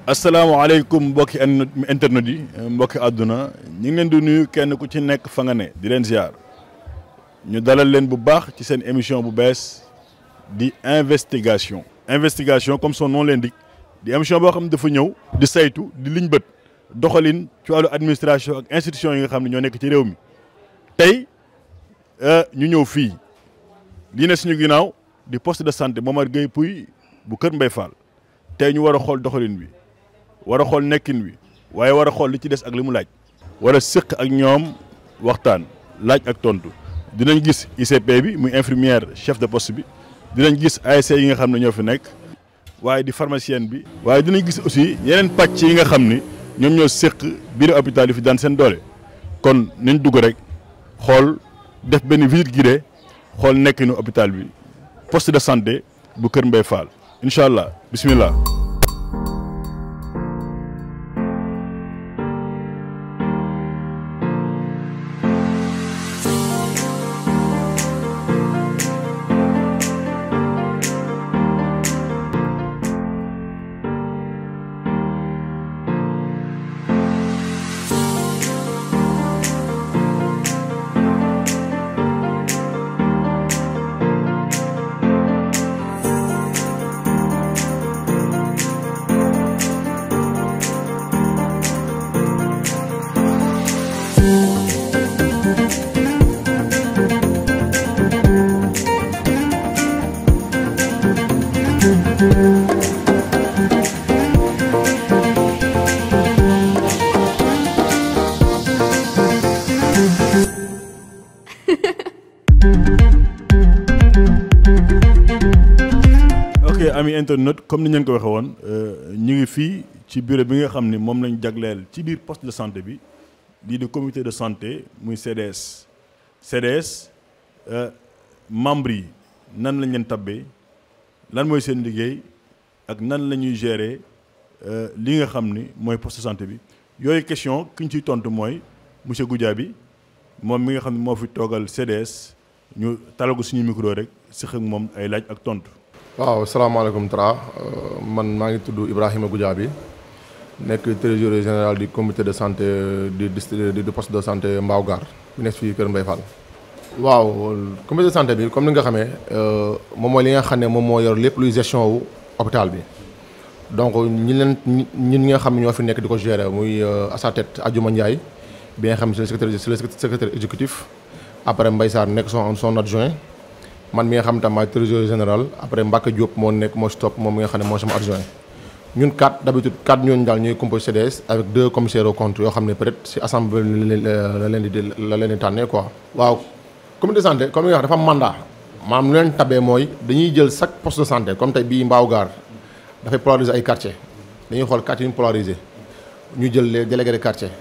asalaamaaleykum mbokki internet yi mbokki àdduna ñu ngi leen di nuyu kenn ku ci nekk fa nga ne di leen ziar ñu dalal leen bu baax ci seen émission bu bees di investigation investigation comme son nom l'indique di émission boo xam ne dafa ñëw di saytu di liñ bët doxalin ci wàllu administration ak institution yi nga xam ne ñoo nekk ci réew mi tey ñu ñëw fii lii ne suñu ginnaaw di poste de santé Momar Gueye Pouy bu Kër Mbaye Fall tey ñu war a xool doxalin bi war a xool nekkin wi waaye war a xool li ci des ak li mu laaj war a sëq ak ñoom waxtaan laaj ak tontu dinañ gis ICP bi muy infirmière chef de poste bi dinañ gis ASC yi nga xam ne ñoo fi nekk waaye di pharmacienne bi waaye dinañ gis aussi yeneen pàcc yi nga xam ni ñoom ñoo sëq biir hôpital yi fi daan seen doole kon nañ dugg rek xool def benn visite guidée xool nekkinu hôpital bi poste de santé bu Kër Mbaye Fall incha allah bismillah ok ami internet comme ni ñu leen ko waxee woon ñu ngi fii ci bureau bi nga xam ni moom lañ jagleel ci biir poste de santé bi lii di comité de santé muy CDS CDS membres yi nan lañ leen tabbee lan mooy seen liggéey ak nan la ñuy gérer li nga xam ni mooy poste de santé bi yooyu question ki ñu ciy tontu mooy monsieur Goudiaby moom mi nga xam ne moo fi toogal CDS ñu talal ko suñu micro rek sëq ak moom ay laaj ak tontu. waaw salaamaaleykum Tra man maa ngi tudd Ibrahima Goudiaby nekk trésorier général du comité de santé du district du poste de santé Mbao Gare bi nekk fii Kër Mbaye Fall. waaw comité de santé bi comme ni nga xamee moom mooy li nga xam ne moom moo yor lépp luy gestion wu hôpital bi donc ñi leen ñi ñi nga xam ne ñoo fi nekk di ko gérer muy à sa tête Adjouma Ndiaye bi nga xam ne c'est le secrétaire c'est le secrétaire exécutif après Mbaye Sarr nekk son son adjoint. man mi nga xam tam maay trésorier général après Mbacke Diop moo nekk moo si topp moom mi nga xam ne moo sama adjoint ñun quatre d'habitude quatre ñooñu daal ñooy composé CDS avec deux commissaires aux comptes yoo xam ne peut-être si assemblée la leen di la leen di tànnee quoi. waaw comité de santé comme li nga wax dafa am mandat maanaam lu leen tabee mooy dañuy jël chaque poste de santé comme tey bii Mbao Gare dafay polariser ay quartiers dañuy xool quartiers yu ñu polariser ñu jël les délégués de quartier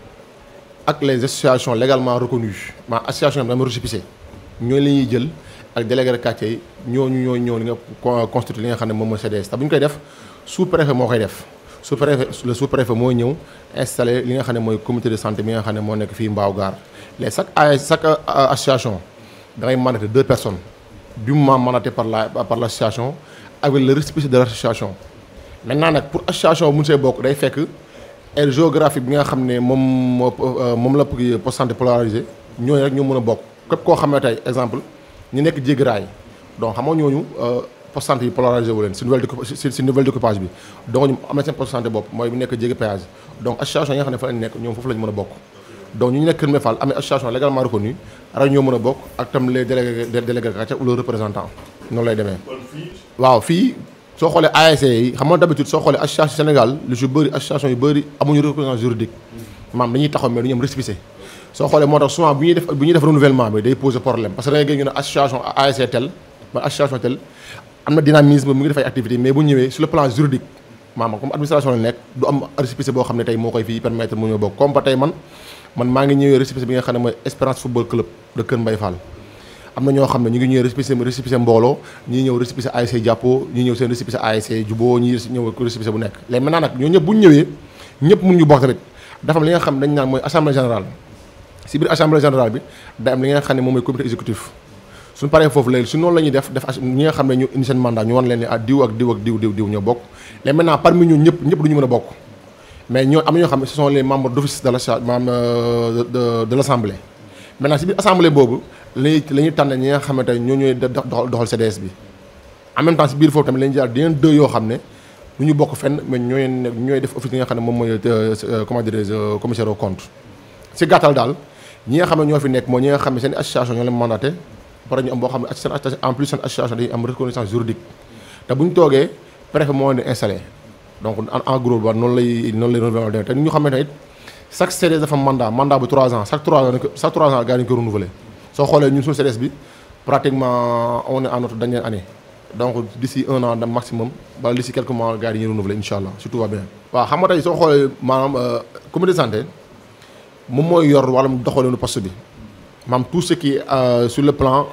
ak les associations légalement reconnues maanaam association yi dama récépissé ñooñu la ñuy jël. ak délégué de quartier yi ñooñu ñoo ñëw li nga constitué li nga xam ne moom mooy CDS te bu ñu koy def sous préfet moo koy def sous préfet le sous préfet moo ñëw installé li nga xam ne mooy comité de santé bi nga xam ne moo nekk fii Mbao Gare les chaque a chaque association da ngay mandaté deux personnes dûment mandaté par la par l' association avec le récépissé de l' association maintenant nag pour association bu mu see bokk day fekk aire géographique bi nga xam ne moom moo moom la poste santé polarisé ñooñu rek ñoo mën a bokk képp koo xam ne tey exemple ñu nekk jéggiraay donc xam nga ñooñu poste santé yi polarisé wu leen si nouvelle si si nouvelle découpage bi donc ñu am na seen poste santé bopp mooy bu nekk jéggi péage donc association yi nga xam ne fa lañ nekk ñoom foofu lañ mën a bokk donc ñu nekk Kër Mbaye Fall amee association légalement reconnue rek ñoo mën a bokk ak tam les délégués délégués de quartier ou le représentant noonu lay demee waaw fii soo xoolee ASC yi xam nga d'habitude soo xoolee association Sénégal lu si bëri association yu bëri amuñu représentant juridique maam dañuy taxaw mais du ñu am récépissé soo xoolee moo tax souvent bu ñuy def bu ñuy def renouvellement bi day poser problème parce que da ngay gis ñu ne association ASC tel man association tel am na dynamisme mu ngi def ay activités mais bu ñëwee sur le plan juridique maanaam comme administration la nekk du am récépissé boo xam ne tey moo koy fii permettre mu ñëw bokk comme ba tey man man maa ngi ñëwee récépissé bi nga xam ne mooy Espérance football club de Kër Mbaye Fall am na ñoo xam ne ñu ngi ñëwee récépissé récépissé mbooloo ñii ñëw récépissé ASC jàppoo ñii ñëw seen récépissé ASC juboo ñii ñëw récépissé bu nekk léegi maintenant nag ñoo ñëpp bu ñu ñëwee ñëpp mun ñu bokk tamit dafa am li nga xam dañ naan mooy assemblée générale si biir assemblée générale bi day am li nga xam ne moom mooy comité exécutif suñu paree foofu léegi su noonu la ñuy def def ñi nga xam ne ñu indi seen mandat ñu wan leen ne ah diw ak diw ak diw diw diw ñoo bokk léegi maintenant parmi ñun ñëpp ñëpp du ñu mën a bokk mais ñoo am na ñoo xam ne ce sont les membres d'office de la maam de de l'assemblée maintenant si biir assemblée boobu lañuy la ñuy tànn ñi nga xamante ne ñoo ñooy doxal doxal CDS bi en même temps si biir foofu tamit la ñuy jaar yeneen deux yoo xam ne du ñu bokk fenn mais ñooy ñooy def office yi nga xam ne moom mooy comment dirais-je commissaire au compte si gàttal daal ñi nga xam ne ñoo fi nekk mooy ñi nga xam ne seen association ñoo leen mandaté pare ñu am boo xam ne seen en plus seen association dañuy am reconnaissance juridique te bu ñu toogee préfet moo leen di installé donc en gros ba noonu lay noonu lay renouveler te ñu xam ne tamit chaque CDS dafa mandat mandat bu 3 ans chaque 3 ans chaque 3 ans gars yi dañu ko renouveler soo xoolee ñun suñu CDS bi pratiquement on est en notre dernière année donc d'ici un an maximum wala d'ici quelques mois gars yi dañuy renouveler incha allah si tout va bien. waaw xam nga tey soo xoolee maanaam comité de santé moom mooy yor wàllum doxalinu poste bi maanaam tout ce qui est sur le plan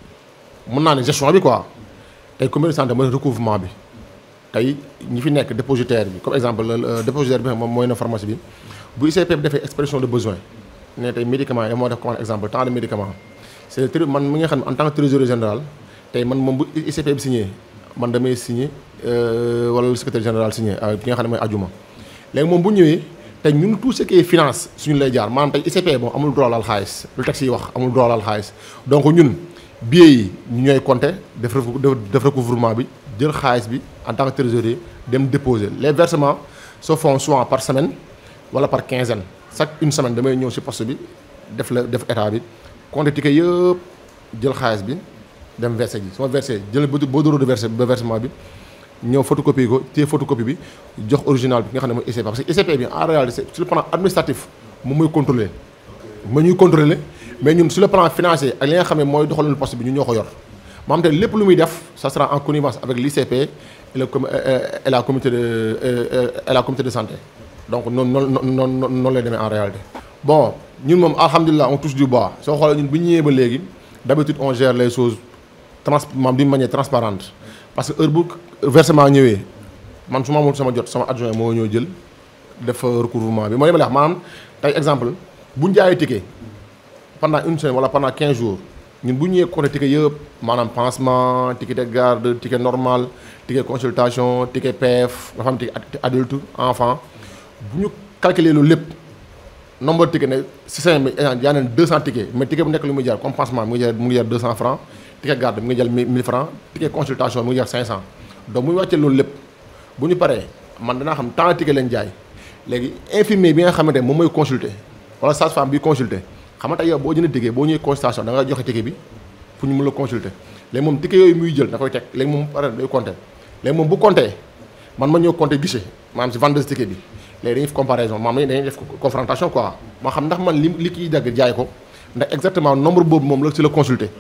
mën naa ne gestion bi quoi tey comité de santé mooy recouvrement bi. tey ñi fi nekk dépositaire bi comme exemple dépositaire bi moom mooy na pharmacie bi bu ICP bi defee expression de besoin ne tey médicament yi moo def comme exemple tant de médicaments c' est man mi nga xam ne en tant que trésorier général tey man moom bu ICP bi signé man damay signé wala le secrétaire général signé ki nga xam ne mooy ajuma léegi moom bu ñëwee tey ñun tout ce qui est finance suñu lay jaar maanaam tey ICP moom amul droit laal xaalis lu tax yi wax amul droit laal xaalis donc ñun billets yi ñu ñooy compter def def recouvrement bi jël xaalis bi en tant que trésorier dem déposer les versements se font soit par semaine wala par quinzaine chaque une semaine damay ñëw ci poste bi def la def état bi compter ticket yëpp jël xaalis bi dem verser ji su ma versé jël bordereau de verser ba versement bi ñëw photocopie ko téye photocopie bi jox original bi nga xam ne mooy ICP parce que ICP bi en réalité sur le plan administratif moom mooy contrôler ma ñuy contrôler mais ñun sur le plan financier ak li nga xam ne mooy doxalinu poste bi ñu ñoo ko yor maanaam te lépp lu muy def ça sera en connivence avec l'ICP et le et la comité de et la comité de santé donc noonu noonu noonu noonu lay demee en réalité. bon ñun moom alhamdulilah on touche du bois soo xoolee ñun bu ñu ñëwee ba léegi d'habitude on gère les choses trans maanaam d'une manière transparente parce que heure bu versement ñëwee man su ma amul sama jot sama adjoint moo ñëw jël def recouvrement bi mooy li ma la wax maanaam tey exemple bu ñu jaayee ticket pendant une semaine wala pendant 15 jours. ñun bu ñëwee compter ticket yëpp maanaam pansement ticket de garde ticket normal ticket consultation ticket PF nga xam ticket adulte enfant bu ñu calculer loolu lépp nombre de ticket ne si cinq mille yaa neen deux cent tickets mais ticket bu nekk lu muy jar comme pansement mu ngi jar mu ngi jar deux cent francs ticket garde mu ngi jar mille francs ticket consultation mu ngi jar cinq cent donc bu ñu wàccee loolu lépp bu ñu paree man danaa xam tant de ticket leen jaay léegi infirmier bi nga xamante moom mooy consulter wala sage-femme bi consulter xam nga tey yow boo jëndee ticket boo ñëwee consultation da nga joxe ticket bi pour ñu mën la consulter léegi moom ticket yooyu muy jël da koy teg léegi moom pare day compter léegi moom bu compter man ma ñëw compter guichet maanaam si vendeuse ticket bi léegi dañuy def comparaison maanaam dañuy def confrontation quoi moo xam ndax man li li kiy dagg jaay ko ndax exactement nombre boobu moom la si la consulter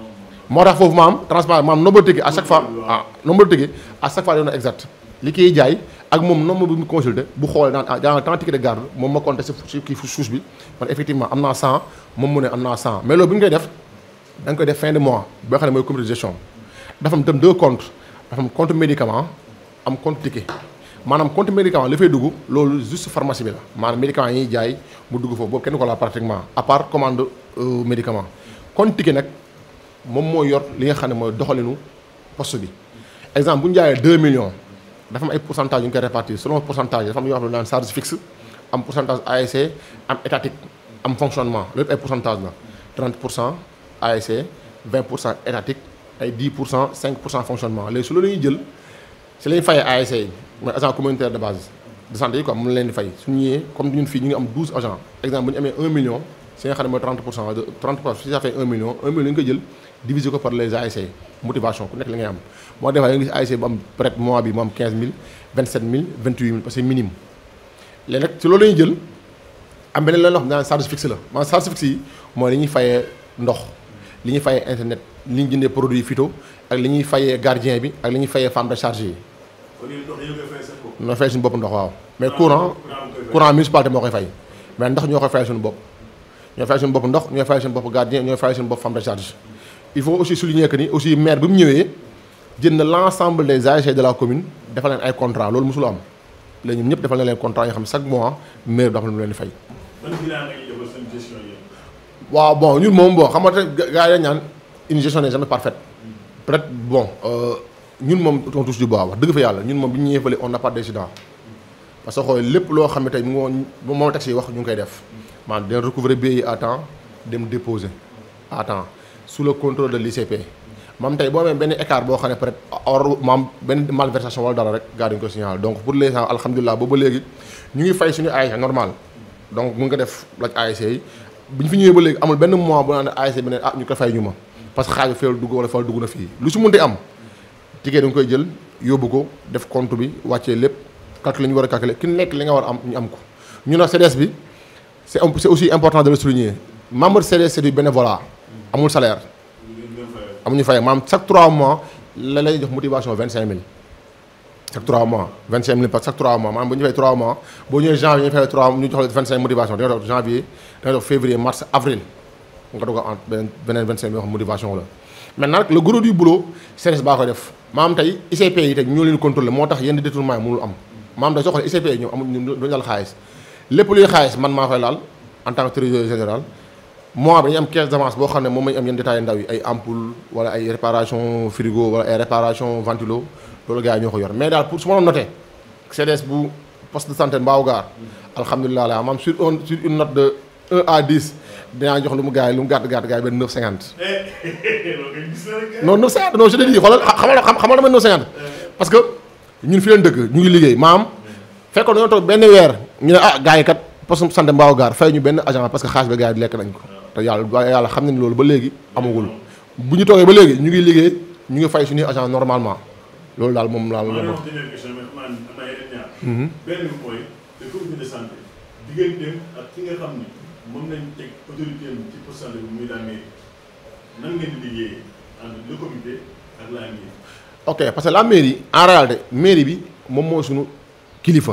moo tax foofu maam transparent maam nombre de ticket à chaque fois ah nombre de ticket à chaque fois doon exact li kiy jaay ak moom nombre bi mu consulter bu xoolee daan ah dans tant ticket de garde moom ma compter si kii suus bi man effectivement am naa 100 moom mu ne am naa 100 mais loolu bu ñu koy def da nga koy def fin de mois boo xam ne mooy comité de gestion dafa am tam deux comptes dafa am compte médicament am compte ticket maanaam compte médicament li fay dugg loolu juste pharmacie bi la maanaam médicament yi ñuy jaay mu dugg foofu boobu kenn ko la pratiquement à part commande médicament compte ticket nag moom mooy yor li nga xam ne mooy doxalinu poste bi exemple bu ñu jaayee 2 millions dafa am ay pourcentage yu ñu koy répartir selon pourcentage dafa am yoo xam ne daan charge fixe am pourcentage ASC am étatique am fonctionnement loolu ay pourcentage la 30 pour cent ASC 20 pour cent étatique ay 10 pour cent 5 pour cent fonctionnement léegi su loolu ñuy jël si la ñuy fayee ASC yi mooy agent communautaire de base de santé yi quoi moom la leen di fay su ñëwee comme ñun fii ñu ngi am 12 agents exemple bu ñu amee 1 million si nga xam ne mooy 30 pour cent de 30 pour cent si ça fait 1 million 1 million ñu koy jël diviser ko par les ASC motivation ku nekk li ngay am moo defaa nga gis ASC bu am peut être mois bi mu am 15000 27000 28000 parce que minimum léegi nag si loolu la ñuy jël am beneen leen loo xam ne charge fixe la maanaam charge fixe yi mooy li ñuy fayee ndox li ñuy fayee internet li ñu jëndee produit phyto ak li ñuy fayee gardien bi ak li ñuy fayee femme de charge yi. kon yéen ndox yëpp fay seen bopp. ñoo fay suñu bopp ndox waaw mais courant courant municipalité moo koy fay mais ndox ñoo koy fay suñu bopp ñoo fay suñu bopp ndox ñooy fay suñu bopp gardien ñooy fay suñu bopp femme de charge il faut aussi souligner que ni aussi maire bi mu ñëwee jënd na l'ensemble des ASC de la commune defal leen ay contrat loolu mosul am léegi ñun ñëpp defal na leen contrat yoo xam ne chaque mois maire bi dafa leen di fay. ban bilan nga ñuy defal seen gestion yi. waaw bon ñun moom bon xam nga gars yi dañ ñaan une gestion n'est jamais parfaite peut-être bon ñun moom on touche du bois wax dëgg fa yàlla ñun moom bi ñu ñëwee fële on n'a pas d'incident parce que xoolee lépp loo xam ne tey mu ngi woon moom taxi yi wax ñu ngi koy def maanaam dina recouvrer billets yi à temps dem déposer à temps sous le contrôle de l'ICP maam tey boo amee benn écart boo xam ne peut-être or maam benn malversation wala dara rek gars dañu ko signaler donc pour l'instant alhamdulilah boobu ba léegi ñu ngi fay suñu ASC normal donc mun nga def laaj ASC yi bi ñu fi ñëwee ba léegi amul benn mois bu naan ASC bi ne ah ñu ko fay ñu ma parce que xaaju feelu dugg wala fal dugg na fii lu si munti am ticket da nga koy jël yóbbu ko def compte bi wàccee lépp calculer ñu war a calculer ki nekk li nga war a am ñu am ko ñu nag CDS bi c'est c'est aussi important de le souligner membre CDS c'est du bénévolat amul salaire amuñu fay maanaam chaque 3 mois la lay jox motivation 25000 chaque 3 mois 25000 par chaque 3 mois maanaam bu ñu fay 3 mois boo ñëwee janvier ñu fay 3 ñu jox la 25 motivation da nga jox janvier da nga jox février mars avril nga doog a en beneen beneen 25 yoo xam motivation la. maintenant nag le gros du boulot CDS baa koy def maanaam tey ICP yi tey ñoo leen contrôler moo tax yenn détournement yi mënul am maanaam tey soo xoolee ICP yi ñoom amuñu duñu laal xaalis lépp luy xaalis man maa koy laal en tant que trésorier général. mois bi dañu am caisse d'avance boo xam ne moom lañu am yenn détails ndaw yi ay ampoule wala ay réparation frigo wala ay réparation ventilo loolu gars yi ñoo ko yor mais daal pour su ma doon noté CDS bu poste de santé Mbao Gare alhamdulilah la maam sur un sur une note de 1 à 10 dinaa jox lu mu gars yi lu mu gàtt gàtt gars yi benn 950. non 950 non je te dis xoolal xamal xamal dama 950. parce que ñun fi leen dëkk ñu ngi liggéey maam fekkoon dañoo toog benn weer ñu ne ah gars yi kat poste de santé Mbao Gare fay ñu benn agent parce que xaalis bi gars yi di lekk nañ ko. te yàlla yàlla xam ne ni loolu ba léegi amagul bu ñu toogee ba léegi ñu ngi liggéey ñu ngi fay suñuy agent normalement loolu daal moom laa la wax dernière question mais xam naa am naa yeneen ñaar benn bi mooy le comité de santé digganteem ak ki nga xam ni moom nañ teg autorité ci poste santé bi muy la mairie nan ngeen di liggéeyee entre le comité ak la mairie ok parce que la mairie en réalité mairie bi moom moo suñu kilifa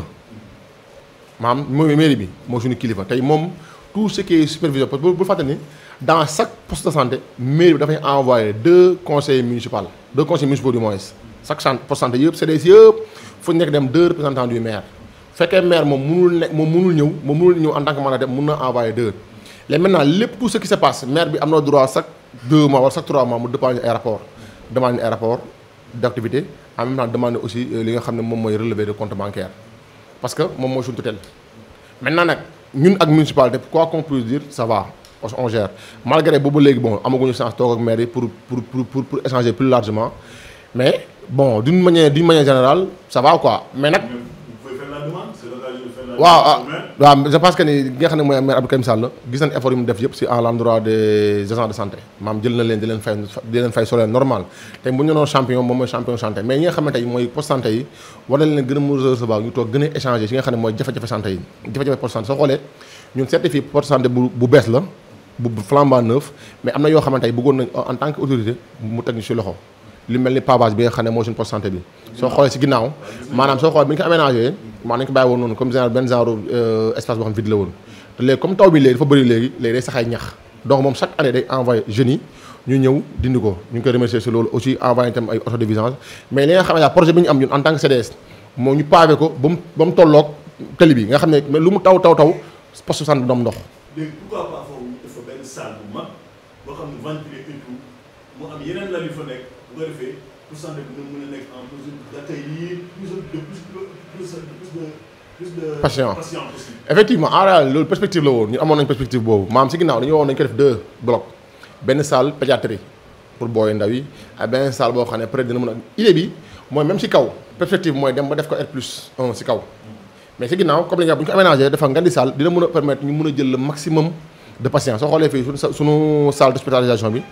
maanaam mooy mairie bi moo suñu kilifa tey moom tout ce qui est supervision parce que bu fàtte ni dans chaque poste de santé mairie bi dafay envoyer deux conseillers municipaux deux conseillers municipaux du moins chaque centre poste de santé yëpp CDS yëpp fu ñu nekk dem deux représentants du maire fekkee maire moom mënul nekk moom mënul ñëw moom mënul ñëw en tant que mandataire mën na envoyer deux léegi maintenant lépp tout ce qui se passe maire bi am na droit chaque deux mois wala chaque trois mois mu dépendre ay rapport demande ay rapport d'activité en même temps demander aussi li nga xam ne moom mooy relevé de compte bancaire parce que moom mooy suñu tutelle maintenant nag ñun ak municipalité quoi qu'on puisse dire ça va parce qu'on gère malgré boobu léegi bon amaguñu chance toog ak maire yi pour pour pour pour échanger plus largement mais bon d'une manière d'une manière générale ça va quoi mais nag. vous pouvez faire la demande c'est l'occasion de faire la waaw ah waaw je pense que ni nga xam ne mooy maire Abdou Karim Sall gis nañ effort yu mu def yëpp si à l'endroit des agents de santé maam jël na leen di leen fay di leen fay solaire normal te bu ñu doon champion moom mooy champion santé mais ñi nga xam ne tey mooy poste santé yi war na leen gën a mën a recevoir ñu toog gën a échanger si nga xam ne mooy jafe-jafe santé yi jafe-jafe poste santé soo xoolee ñun certifié poste santé bu bu bees la bu flambant neuf mais am na yoo xamante ne bëggoon nañ en tant que autorité mu teg ñu si loxo li mel ni pavage bi nga xam ne mooy suñu poste santé bi soo xoolee si ginnaaw maanaam soo xoolee bi ñu ko aménagé maanaam nañu ko bàyyi woon noonu comme genre benn genre espace boo xam vide la woon te léegi comme taw bi léegi dafa bëri léegi léegi day saxay ñax donc moom chaque année day envoyé jeunes yi ñu ñëw dindi ko ñu ngi koy remercier si loolu aussi envoyé itam ay auto de vidange mais li nga xam ne projet bi ñu am ñun en tant que CDS moo ñu pavé ko ba mu ba mu tolloog tali bi nga xam ne mais lu mu taw taw taw poste santé doom ndox léegi pourquoi pas foofu ñu def fa benn salle bu mag boo xam ne ventilé et tout mu am yeneen lal yu fa nekk bu ko defee pour santé bi nga mën a nekk en mesure d'accueillir plus de plus plus plus de plus de Patient. patients possible. effectivement en réalité loolu perspective la woon ñu amoon nañ perspective boobu maam si ginnaaw dañu waxoon nañu ko def deux blocs benn salle pédiatrie pour booy ndaw yi ak benn salle boo xam ne peut être dina mën a idée bi mooy même si kaw perspective mooy dem ba def ko R plus 1 si kaw mais si ginnaaw comme li nga bu ñu ko aménagé dafa ngandi salle dina mën a permettre ñu mën a jël le maximum de patients soo xoolee fii suñu sa suñu salle d'hospitalisation bi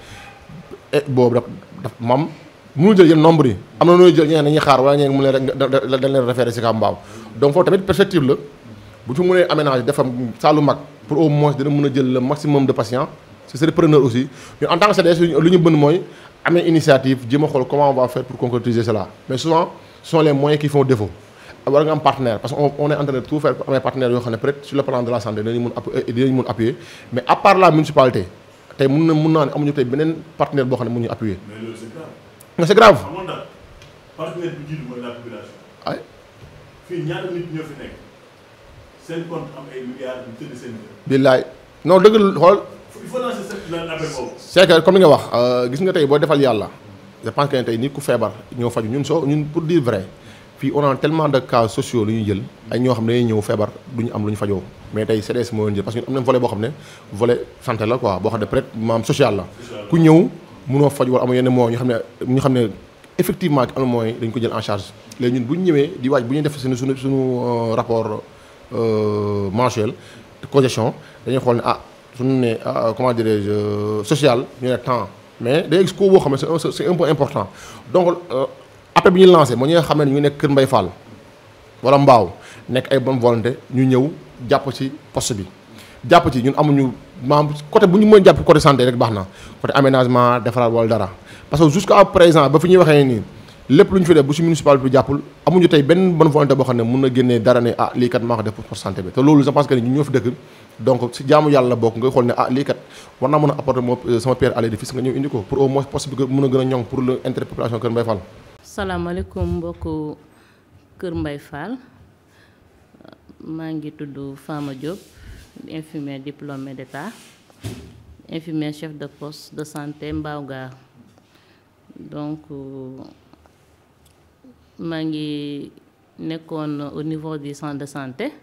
et boobu daf daf moom mënul jël yenn nombre yi am na nooy jël ñeneen dañuy xaar wala ñeneen mu leen rek da dañ leen référé si Kamba Mbaaw donc foofu tamit perspective la bu ci mënee aménager dafa saalu mag pour au moins dina mën a jël le maximum de patients ce serait preneur aussi ñun en tant que CDS lu ñu bëgg mooy amee initiative jéem a xool comment on va faire pour concrétiser cela mais souvent ce sont les moyens qui font défaut war nga am partenaire parce que on on est en train de tout faire pour amee partenaire yoo xam ne peut-être sur le plan de la santé dinañu mën appuyer dinañu mën appuyer mais à part la municipalité tey mun na mun naa ne amuñu tey beneen partenaire boo xam ne mun ñu appuyer mais loolu c'est grave. mais c'est grave xamoon daal partenaire bi jiitu mooy la population. ay fii ñaata nit ñoo fi nekk seen compte am ay milliards yu tëdd seen kër. billaay non dëgg xool il faut lancer lan appel boobu. c'est que comme li nga wax gis nga tey boo defal yàlla je pense que ne tey nit ku feebar ñëw faju ñun soo ñun pour dire vrai fii on a tellement de cas sociaux lu ñuy jël ay ñoo xam ne dañuy ñëw feebar du ñu am lu ñu fajoo mais tey CDS moo leen jël parce que ñun am nañ volet boo xam ne volet santé la quoi boo xam ne peut être maam social la ku ñëw mënoo faj wala amoo yenn moo ñu xam ne ñu xam ne effectivement ki am na mooy dañ ko jël en charge léegi ñun bu ñu ñëwee di waaj bu ñuy def suñu suñu suñu rapport mensuel de congestion dañuy xool ne ah suñu ne comment dirais-je social ñu ne temps mais day gis ko boo xam ne c'est c'est un peu important donc appel bi ñuy lancé moo ñi nga xam ne ñu nekk Kër Mbay Fall wala Mbaaw nekk ay bonne volonté ñu ñëw jàpp ci poste bi jàpp ci ñun amuñu maam côté bu ñu mën jàpp côté santé rek baax na côté aménagement defaraat wala dara parce que jusqu'à présent ba fi ñuy waxee nii lépp lu ñu fi def bu ci municipal bi jàppul amuñu tey benn bonne volonté boo xam ne mun na génnee dara ne ah lii kat maa ko def pour santé bi te loolu je pense que ni ñun ñoo fi dëkk donc si jaamu yàlla bokk nga xool ne ah lii kat war naa mën a apporter moo sama pierre à l'édifice nga ñëw indi ko pour au moins poste bi mën a gën a ñoŋ pour le intérêt population Kër Mbay Fall salaamaaleykum mbokku Kër Mbay Fall maa ngi tudd Fama Diop infirmière diplômée d'état infirmière chef de poste de santé Mbao Gare donc maa ngi nekkoon au niveau du centre de santé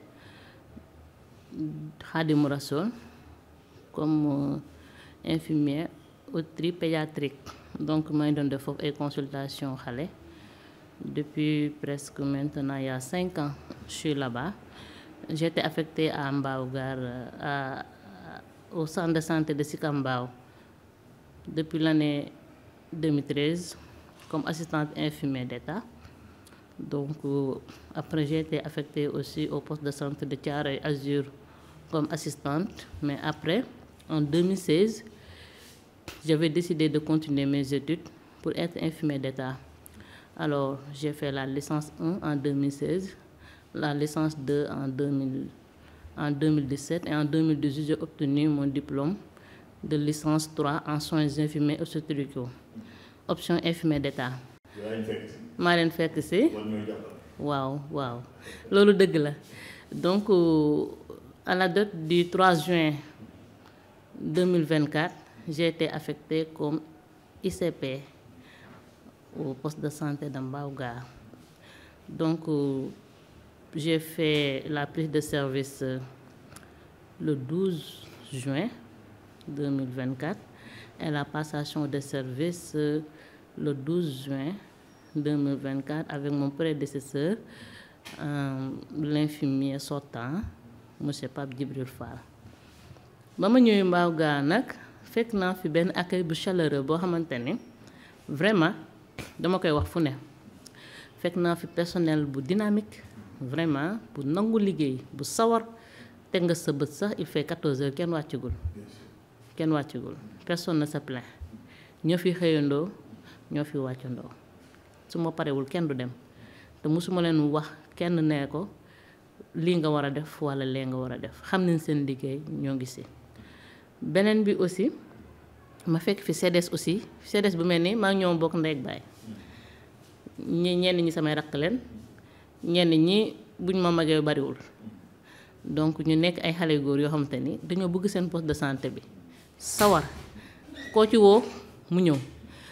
Khadimou Rassoul comme infirmière autrice pédiatrique donc maa ngi doon def foofu ay consultation xale depuis presque maintenant il y a cinq ans je suis là-bas j'étais affectée à Mbao Gare à au centre de santé de Sicap Mbao depuis l'année 2013 comme assistante infirmière d'État donc après j'ai été affectée aussi au poste de santé de Thiaroye Azur comme assistante mais après en 2016 j'avais décidé de continuer mes études pour être infirmière d'État alors j'ai fait la licence 1 en 2016 la licence 2 en 2000 en 2017 et en 2018 j'ai obtenu mon diplôme de licence 3 en soins infirmiers obstétricaux option infirmière d'État maa leen fekk si waaw waaw loolu dëgg la donc à la date du 3 juin 2024 j'ai été affectée comme ICP au poste de santé de Mbao Gare donc j'ai fait la prise de service le 12 juin 2024 et la passation de service le 12 juin 2024 avec mon prédécesseur euh, l'infirmier sortant monsieur Pape Djibril Fall ba ma ñëwee Mbao Gare nag fekk naa fi benn accueil bu chaleureux boo xamante ni vraiment dama koy wax fu ne fekk naa fi personnel bu dynamique vraiment bu nangu liggéey bu sawar teg nga sa bët sax il fait 14 heures kenn wàccagul kenn wàccagul personne ne se plaint ñoo fi xëyandoo ñoo fi wàccandoo su ma parewul kenn du dem te mosuma leen wax kenn nee ko lii nga war a def walla lee nga war a def xam nañ seen liggéey ñoo ngi si beneen bi aussi ma fekk fi CDS aussi CDS bu mel ni maa ngi ñoom bokk ndey ak baay ñi ñenn ñi samay rakk leen ñenn ñi buñ ma magee bariwul donc ñu nekk ay xale góor yoo xamante ni dañoo bëgg seen poste de santé bi sawar koo ci woo mu ñëw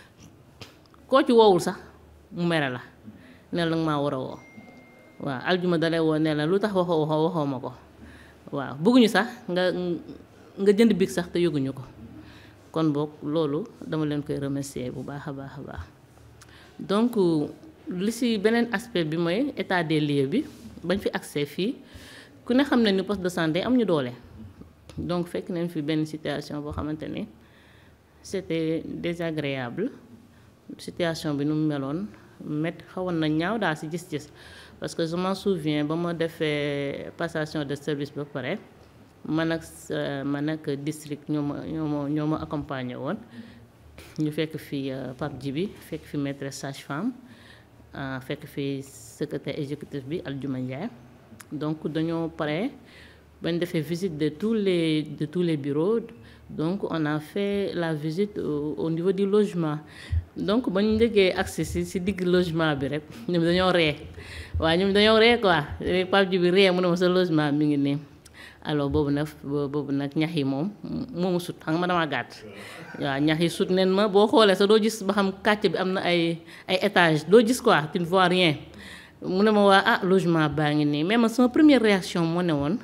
koo ci woowul sax mu mere la ne la maa war a woo waaw aljuma dalay woo ne la lu tax waxoo waxoo waxoo ma ko waaw bëgguñu sax nga nga jënd big sax te yëguñu ko kon boog loolu dama leen koy remercier bu baax a baax a baax donc li ci beneen aspect bi mooy état des lieux bi bañ fi accès fii ku ne xam ne ni poste de santé am ñu doole donc fekk nañ fi benn situation boo xamante ni c'était désagréable situation bi nu mu meloon met xawoon na ñaaw daal ci gis-gis parce que je m'en souviens ba ma defee passation de service ba pare man ak man ak district ñoo ma ñoo ma ñoo ma accompagné woon ñu fekk fi Pape Djibi fekk fi maîtresse sage-femme fekk fi secrétaire exécutif bi Aldiouma Ndiaye donc dañoo pare bañ defee visite de tous les de tous les bureaux donc on a fait la visite au, au niveau du logement donc ba ñu njëkkee accès si si digg logement bi rek ñoom dañoo ree waaw ñoom dañoo ree quoi Pape Djibi ree mu ne ma sa logement mi ngi nii alors boobu nag boobu nag ñax yi moom moomu sut xam nga ma dama gàtt waaw ñax yi sut nen ma boo xoolee sax doo gis ba xam quartier bi am na ay ay étage doo gis quoi tu ne vois rien mu ne ma waa ah logement baa ngi nii mais man sama première réaction moo ne woon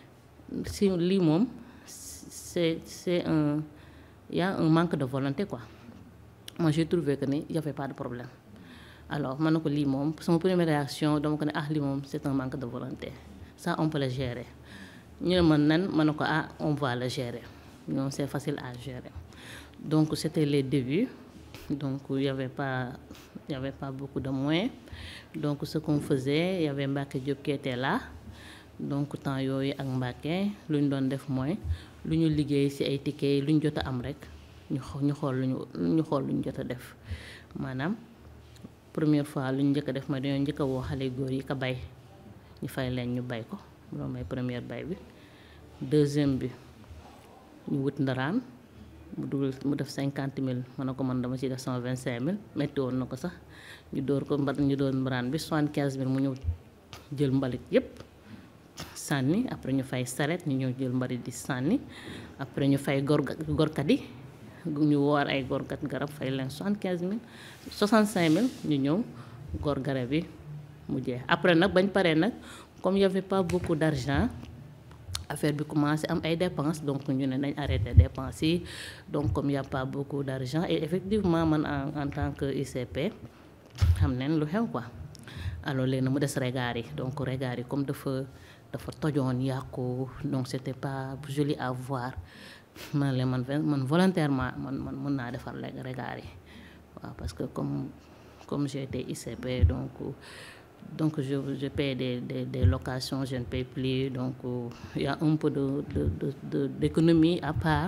si lii moom c'est c'est un y a un manque de volonté quoi moi j'ai trouvé que ni y avait pas de problème alors man na ko lii moom sama première réaction dama ko ne ah lii moom c'est un manque de volonté ça on peut le gérer ñu ne man nan ma ne ko ah on va le gérer non c'est facile à gérer donc c'était les débuts donc il y avait pas il y avait pas beaucoup de moyens donc ce qu'on faisait il y avait Mbacké Diop qui était là donc temps yooyu ak Mbacké lu ñu doon def mooy lu ñu liggéey ci ay tickets lu ñu jot a am rek ñu ñu xool lu ñu ñu xool lu ñu jot a def maanaam première fois lu ñu njëkk a def mooy dañoo njëkk a woo xale góor yi ka bay ñu fay leen ñu bay ko loolu mooy première bay bi deuxième bi ñu wut ndaraan mu dugal mu def cinquante mille ma ne ko man dama ciy def sama vingt cinq mille métti woon na ko sax ñu dóor ko mbar ñu dóor mbaraan bi soixante quinze mille mu ñëw jël mbalit yépp sànni après ñu fay saret ñu ñëw jël mbalit di sànni après ñu fay gor gorkat yi ñu woor ay gorkat garab fay leen soixante quinze mille soixante cinq mille ñu ñëw gor garab yi mu jeex après nag bañ paree nag comme y avait pas beaucoup d'argent affaire bi commencé am ay dépenses donc ñu ne nañ arrêté dépenses yi donc comme y a pas beaucoup d'argent et effectivement man en en tant que ICP xam nañ lu xew quoi alors léegi na mu des regard yi donc regard yi comme dafa dafa tojoon yàqu donc c'était pas joli à voir man leen man man volontairement man man mën naa defar regard yi waaw parce que comme comme j'ai été ICP donc donc je je paie des des des locations je ne paie plus donc il y a un peu de de de de d'économie à part.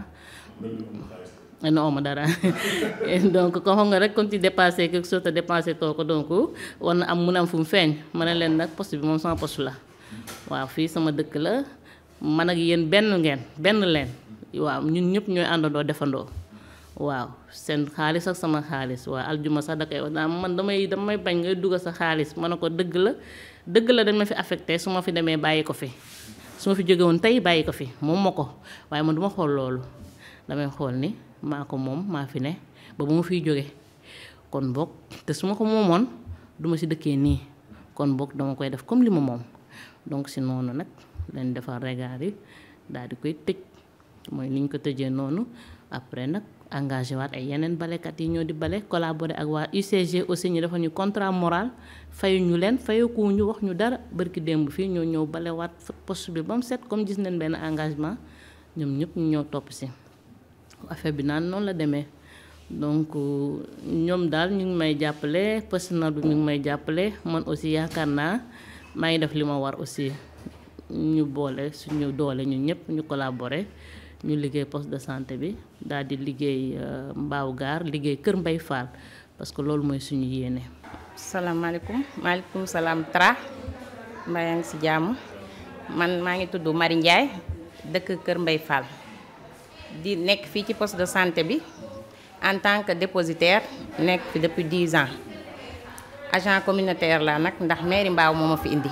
non ma dara donc comme xam nga rek comme tu dépassé quelque chose te dépensé too ko donc war na am mun am fu mu feeñ ma ne leen nag poste bi moom sama poste la waaw fii sama dëkk la man ak yéen benn ngeen benn leen waaw ñun ñëpp ñooy àndandoo defandoo. waaw seen xaalis ak sama xaalis waaw aljuma sax da koy wax naa man damay damay bañ ngay dugal sa xaalis ma ne ko dëgg la dëgg la dañ ma fi affecté su ma fi demee bàyyi ko fi su ma fi jóge woon tey bàyyi ko fi moom ma ko waaye man duma xool loolu damay xool ni maa ko moom maa fi ne ba bu ma fiy jóge kon boog te su ma ko moomoon duma si dëkkee nii kon boog dama koy def comme li ma moom donc si noonu nag lañ defar regard yi daal di koy tëj mooy ni ñu ko tëjee noonu après nag engagé waat ay yeneen balekat yi ñoo di bale collaborer ak waa UCG aussi ñu defal ñu contrat moral fayu ñu leen fayeku ñu wax ñu dara bërki démb fii ñoo ñëw bale waat poste bi ba mu set comme gis nañ benn engagement ñoom ñëpp ñu ñëw topp si affaire bi naan noonu la demee donc ñoom daal ñu ngi may jàppale personnel bi ñu ngi may jàppale man aussi yaakaar naa maa ngi def li ma war aussi ñu boole suñu doole ñu ñëpp ñu collaborer ñu liggéey poste de santé bi daal di liggéey mbaaw gaar liggéey kër Mbay Fall parce que loolu mooy suñu yéene. salaamaaleykum maaleykum salaam Tra mbaa yaa ngi si jàmm man maa ngi tudd Marie Ndiaye dëkk kër Mbay Fall di nekk fii ci poste de santé bi en tant que dépositaire nekk fi depuis 10 ans agent communautaire la nag ndax mairie mbaaw moo ma fi indi.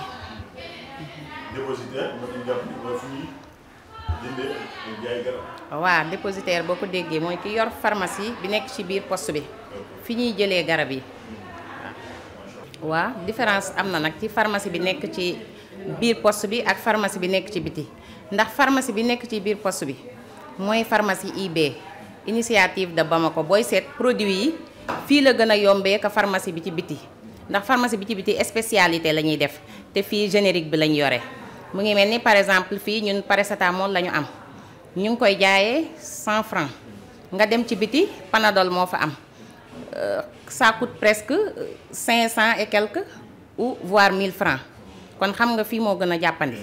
dépositaire mën nañu jàpp ni mooy fu ñuy jëndee ak jaay garab. waaw dépositaire boo ko déggee mooy ki yor pharmacie bi nekk ci biir poste bi fi ñuy jëlee garab yi waaw différence am na nag ci pharmacie bi nekk ci biir poste bi ak pharmacie bi nekk ci biti ndax pharmacie bi nekk ci biir poste bi mooy pharmacie IB initiative de Bamako booy seet produit yi fii la gën a yombee ka pharmacie bi ci biti ndax pharmacie bi ci biti spécialité la ñuy def te fii générique bi lañ yore mu ngi mel ni par exemple fii ñun paracétamol la ñu am ñu ngi koy jaayee 100 francs nga dem ci biti panadol moo fa am ça coûte presque 500 et quelques ou voire 1000 francs kon xam nga fii moo gën a jàppandi.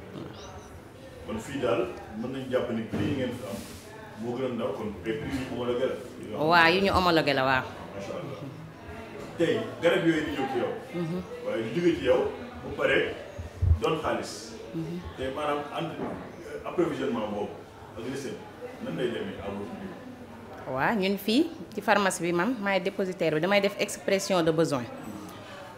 kon fii daal mën nañu jàpp ni prix yi ngeen fi am moo gën a ndaw kon ay prix yu homologué la. waaw yu ñu homologué la waaw. macha allah tey garab yooyu di ñëw ci yow. waaye di jóge ci yow bu pare doon xaalis. te maanaam entre approvisionnement boobu ak recette nan lay demee à votre niveau. waaw ñun fii ci pharmacie bi man maay dépositaire bi damay def expression de besoin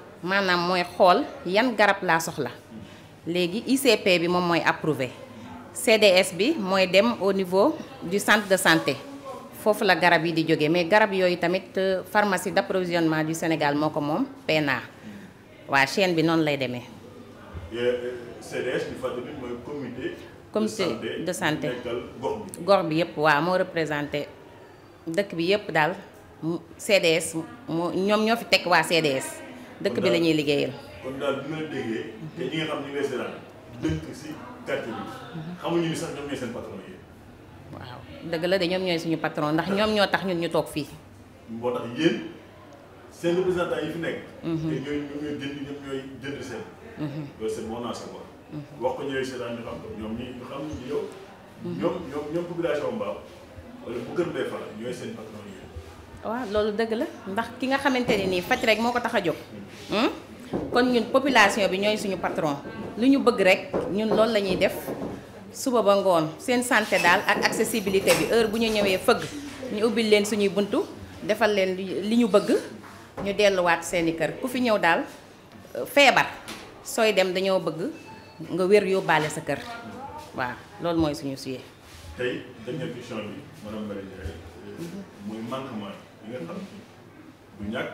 maanaam mooy xool yan garab laa soxla léegi ICP bi moom mooy approuvé CDS bi mooy dem au niveau du centre de santé foofu la garab yi di jógee mais garab yooyu tamit pharmacie d'approvisionnement du Sénégal moo ko moom PNA waa chaîne bi noonu lay demee. CDS di fàttali mooy comité. comité de santé nekkal gox bi. gox bi yëpp waaw moo représenté dëkk bi yëpp daal CDS moo ñoom ñoo fi teg waa CDS dëkk bi la ñuy liggéeyal. kon daal bu nga la déggee. te ñi nga xam ñu ngi lay seetaan dëkk si quartier bi. xamuñu ni sax ñoom ñooy seen patron yi. waaw dëgg la de ñoom ñooy suñu patron ndax ñoom ñoo tax ñun ñu toog fii. moo tax yéen seen représentants yi fi nekk. te ñooy ñoom ñooy jënd ñoom ñooy jënd seen. loolu c'est bon à savoir. wax ko ñooy seetaan ñu xam ko ñoom ñi ñu xam ni yow. ñoom ñoom ñoom population Mbao wala bu Kër Mbaye Fall ñooy seen patron yi. waaw loolu dëgg la ndax ki nga xamante ne nii faj rek moo ko tax a jóg. kon ñun population bi ñooy suñu patron lu ñu bëgg rek ñun loolu la ñuy def suba ba ngoon seen santé daal ak accessibilité bi heure bu ñu ñëwee fëgg ñu ubbil leen suñuy buntu defal leen li ñu bëgg ñu delluwaat seeni kër ku fi ñëw daal feebar sooy dem dañoo bëgg nga wér yóbbaale sa kër waaw loolu mooy suñu suyee. tey dernière question bi madame Marie Ndiaye muy manquement yi nga xam du ñàkk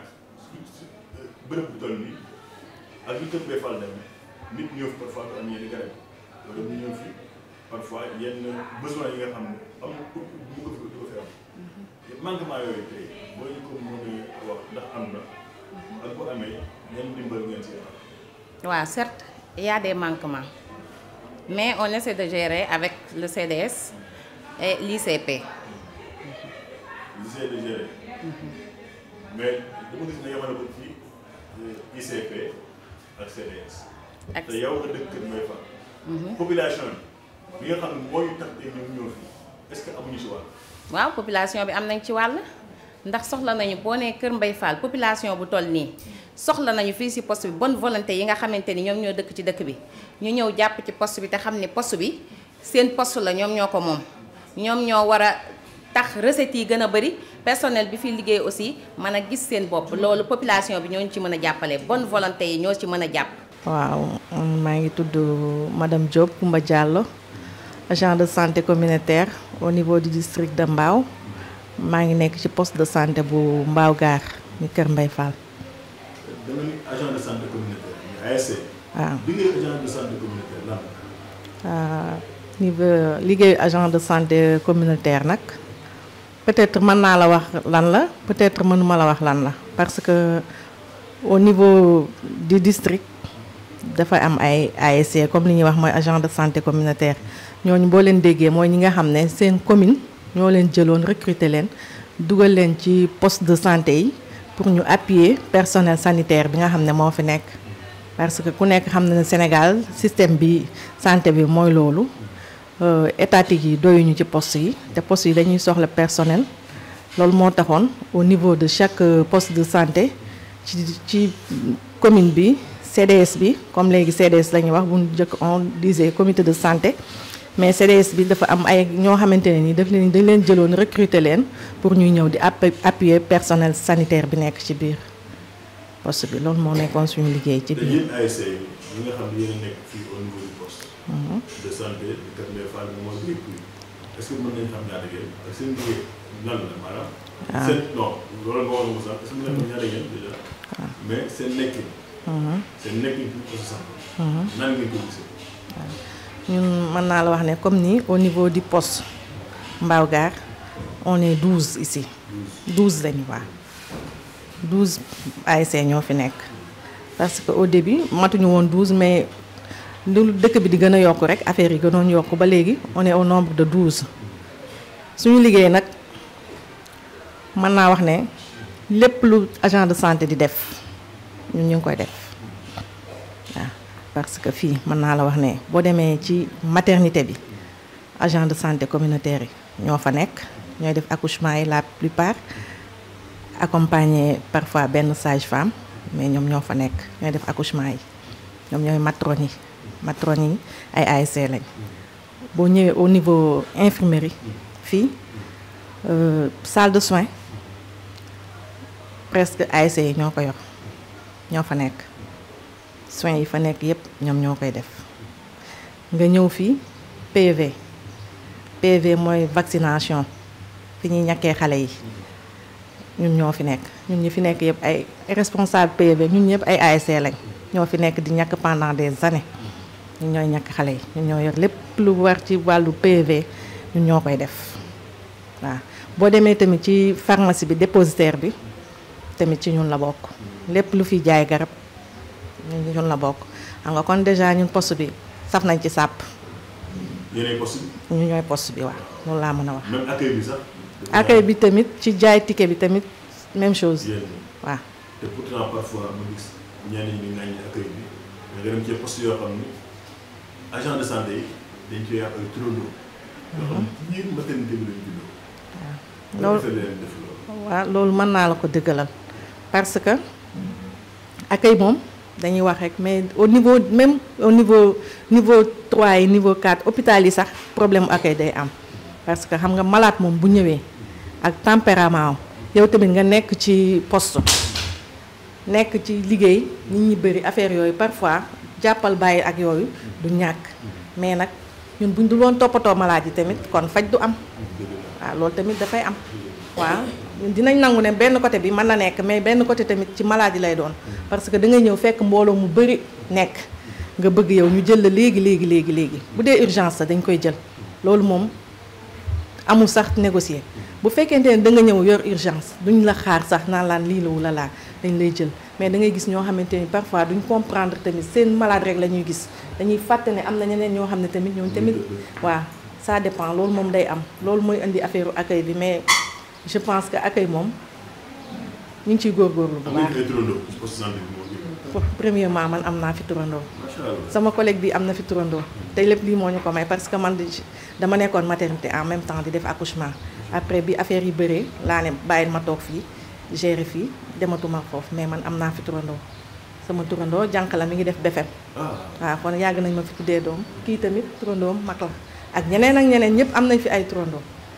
bërëb bu toll nii ak lu Kër Mbaye Fall demee nit ñëw fi parfois du am yenn garab wala mu ñëw fi parfois yenn besoin yi nga xam ne am na pour mu ko fi du ko fi am manquement yooyu tey boo ñu ko mën a wax ndax am na ak bu amee yan dimbal ngeen si am. waaw certes il y a des manquements mais on essaie de gérer avec le CDS et l'ICP. L'essaie de gérer. mais dama gis ne yemale ko ci ICP ak CDS. ak te yow nga dëkk Kër Mbaye Fall. population bi nga xam ne moo ñu tax tey ñoom ñoo fi est-ce que amuñu si wàll. waaw population bi am nañ ci wàll ndax soxla nañu boo nee Kër Mbaye Fall population bu toll nii soxla nañu fii ci poste bi bonne volonté yi nga xamante ni ñoom ñoo dëkk ci dëkk bi ñu ñëw jàpp ci poste bi te xam ni poste bi seen poste la ñoom ñoo ko moom ñoom ñoo war a tax recettes yi gën a bëri personnel bi fi liggéey aussi mën a gis seen bopp loolu population bi ñooñu ci mën a jàppale bonne volonté yi ñoo ci mën a jàpp. waaw maa ngi tudd madame Diop Koumba Diallo agent de santé communautaire au niveau du district de Mbao maa ngi nekk ci poste de santé bu Mbao Gare ni Kër Mbaye Fall. da nga ni agent de santé communautaire muy ASC. waaw bi ngay agent de santé communautaire lan ah, niveau liggéeyu agent de santé communautaire nag peut-être mën naa la wax lan la peut-être mënuma la wax lan la parce que au niveau du district dafa am ay ASC comme li ñuy wax mooy agent de santé communautaire ñooñu boo leen déggee mooy ñi nga xam ne seen commune ñoo leen jëloon recruter leen dugal leen ci poste de santé yi pour ñu appuyer personnel sanitaire bi nga xam ne moo fi nekk parce que ku nekk xam na ne Sénégal système bi santé bi mooy loolu euh, étatique yi doyuñu ci poste yi te poste yi dañuy soxla personnel loolu moo taxoon au niveau de chaque euh, poste de santé ci ci commune bi CDS bi comme léegi CDS la ñuy wax bu njëkk on disait comité de santé mais CDS bi dafa am ay ñoo xamante ne ni daf leen dañ leen jëloon recruter leen pour ñuy ñëw di app- appuyer personnel sanitaire bi nekk ci biir poste bi loolu moo nekkoon suñu liggéey ci te biir. yéen ASC yi ñi nga xam ne yéen a nekk fii au niveau du poste. de santé de Kër Mbaye Fall bi mooy bépp yi est-ce que mën nañu xam ñaata ngeen ak seen liggéey lan la maanaam. seen non loolu nga wax nga sax est-ce que mën nañu xam ñaata ngeen déjà. mais seen nekkin. seen nekkin ci poste santé. nan ngeen ko gisee. ñun mën naa la wax ne comme ni au niveau du poste Mbao Gare on est 12 ici 12 lañu waa 12 ASC ñoo fi nekk parce que au début matuñu woon 12 mais lu dëkk bi di gën a yokk rek affaire yi gënoon yokk ba léegi on est au nombre de 12 suñu liggéey nag mën naa wax ne lépp lu agent de santé di def ñun ñu ngi koy def waaw parce que fii mën naa la wax ne boo demee ci maternité bi agent de santé communautaire yi ñoo fa nekk ñooy def accouchement yi la plupart accompagné parfois benn sage-femme mais ñoom ñoo fa nekk ñooy def accouchement yi ñoom ñooy matrone yi matrone yi ay ASC lañ boo ñëwee au niveau infirmerie fii euh, salle de soins presque ASC yi ñoo ko yor ñoo fa nekk soins yi fa nekk yépp ñoom ñoo koy def nga ñëw fii PV PV mooy vaccination fi ñuy ñàkkee xale yi ñun ñoo fi nekk ñun ñi fi nekk yëpp ay responsable PV ñun ñëpp ay ASC lañ ñoo fi nekk di ñàkk pendant des années ñun ñooy ñàkk xale yi ñun ñoo yor lépp lu war ci wàllu PV ñun ñoo koy def waaw boo demee tamit ci pharmacie bi dépositaire bi tamit ci ñun la bokk lépp lu fi jaay garab ñun ñun la bokk xam nga kon déjà ñun poste bi saf nañ ci sàpp yéenay poste bi ñu ñooy poste bi waaw loolu laa mën a wax même accueil bi sax. accueil bi tamit ci jaay ticket bi tamit même chose yéen waaw te pourtant parfois ma gis ñenn ñi di ŋàññi accueil bi mais nga dem ci poste yoo xam ni agent de santé yi dañ koy yàq ay turandoo. yoo xam ne ci biir maternité bi lañ juddoo. loolu defee leen def loolu. waaw loolu mën naa la ko dëggalal parce que accueil moom dañuy wax rek mais au niveau même au niveau niveau 3 yi niveau 4 hôpital yi sax problème mu accueil day am parce que xam nga malade moom bu ñëwee ak tempérament am yow tamit nga nekk ci poste nekk ci liggéey nit ñi bëri affaire yooyu parfois jàppal bàyyi ak yooyu du ñàkk mais nag ñun buñ dul woon toppatoo malade yi tamit kon faj du am waaw loolu tamit dafay am waaw ñun dinañ nangu ne benn côté bi mën na nekk mais benn côté tamit ci maladie lay doon parce que da ngay ñëw fekk mbooloo mu bëri nekk nga bëgg yow ñu jël la léegi léegi léegi léegi bu dee urgence la dañ koy jël loolu moom amul sax négocier bu fekkente ne da nga ñëw yor urgence duñ la xaar sax naan laan lii la wala laa dañ lay jël mais da ngay gis ñoo xamante ni parfois duñ comprendre tamit seen malade rek la ñuy gis dañuy fàtte ne am na ñeneen ñoo xam ne tamit ñooñu tamit waaw ça dépend loolu moom day am loolu mooy indi affaire accueil bi mais je pense que accueil moom ñu ngi ciy góorgóorlu bu am baax nañu ay turandoo ci poste santé bi moo gën. premièrement man am naa fi turandoo macha allah. sama collègue bi am na fi turandoo tey lépp lii moo ñu ko may parce que man di- dama nekkoon maternité en même temps di def accouchement après bi affaire yi bëree laa ne bàyyil ma toog fii gérer fii dematuma foofu mais man am naa fi turandoo sama turandoo jànq la mi ngi def BFEM ah waaw kon yàgg nañ ma fi tuddee doom kii tamit turandoom mag la ak ñeneen ak ñeneen ñëpp am nañ fi ay turandoo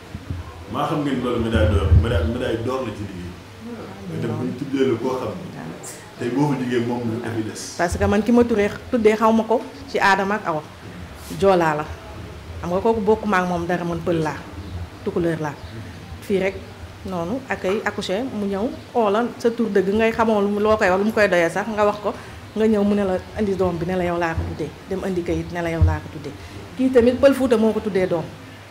maa xam ngeen loolu médaille d'or médaille médaille d'or la ci liggéey. nga dem ba ñu tuddee la koo xam ni tey boo fa liggéey moom lu def des. parce que man ki ma turee tuddee xaw ma ko ci aadama ak awa joolaa la xam nga kooku bokkuma ak moom dara man pël laa tukulóor laa fii rek noonu ak ay accouché mu ñëw oola sa tur dëgg ngay xamoo lu mu- loo koy wax lu mu koy doyee sax nga wax ko nga ñëw mu ne la indi doom bi ne la yow laa ko tuddee dem indi kayit ne la yow laa ko tuddee kii tamit pël fuuta moo ko tuddee doom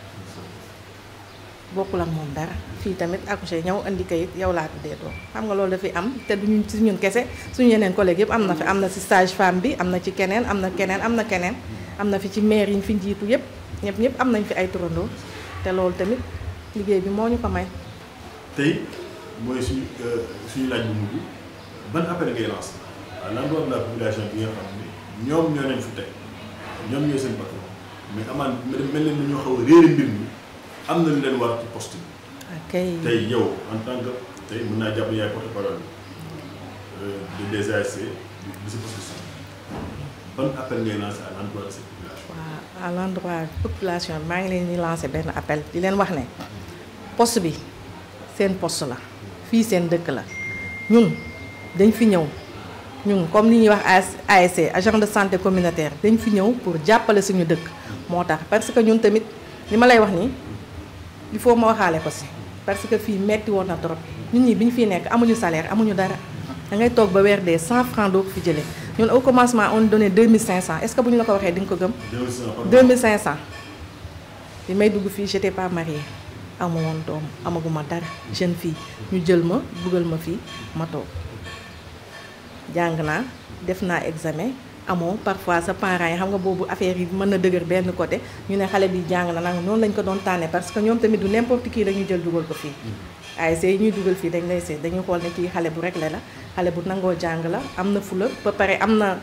bokkul ak moom dara fii tamit accouché ñëw indi kayit yow laa tuddee doom xam nga loolu dafay am te duñu si ñun kese suñu yeneen collègue yëpp am na fi am na si stage femme bi am na ci keneen am na keneen am na keneen am na fi ci maire yi ñu fi njiitu yëpp ñëpp ñëpp am nañ fi ay turandoo te loolu tamit liggéey bi moo ñu ko may tey mooy suñu suñu laaj bu mujj ban appel ngay lancé à l'endroit de la population bi nga xam ne ñoom ñoo leen fi teg ñoom ñooy seen patron mais amaan mel mel ni ñoo xaw a réere mbir mi am na lu leen war ci poste bi ok tey yow en tant que tey mën naa jàpp ne yaay porte parole de des ASC du de ce poste de santé ban appel ngay lancé à l'endroit de cette population waaw à l'endroit population bi maa ngi leen di lancer benn appel di leen wax ne poste bi seen poste la fii seen dëkk la ñun dañ fi ñëw ñun comme ni ñuy wax AS ASC agent de santé communautaire dañ fi ñëw pour jàppale suñu dëkk moo tax parce que ñun tamit li ma lay wax nii il faut ma waxaale ko si parce que fii metti woon na trop nit ñi bi ñu fiy nekk amuñu salaire amuñu dara da ngay toog ba weer dee 100 francs doo ko fi jëlee ñun au commencement on donnait 2500 est-ce que bu ñu la ko waxee di nga ko gëm 2500 bi may dugg fii j'étais pas mariée amu woon doom amaguma dara jeune fille ñu jël ma dugal ma fii ma toog jàng naa def naa examen amoo parfois sa parents yi xam nga boobu affaire yi mën na dëgër benn côté ñu ne xale bi jàng na nag noonu lañ ko doon tànnee parce que ñoom tamit du n'importe qui dañuy jël dugal ko fii ASC yi ñuy dugal fii dañ lay seet dañuy xool ne kii xale bu réglé la xale bu nangoo jàng la am na fula ba pare am na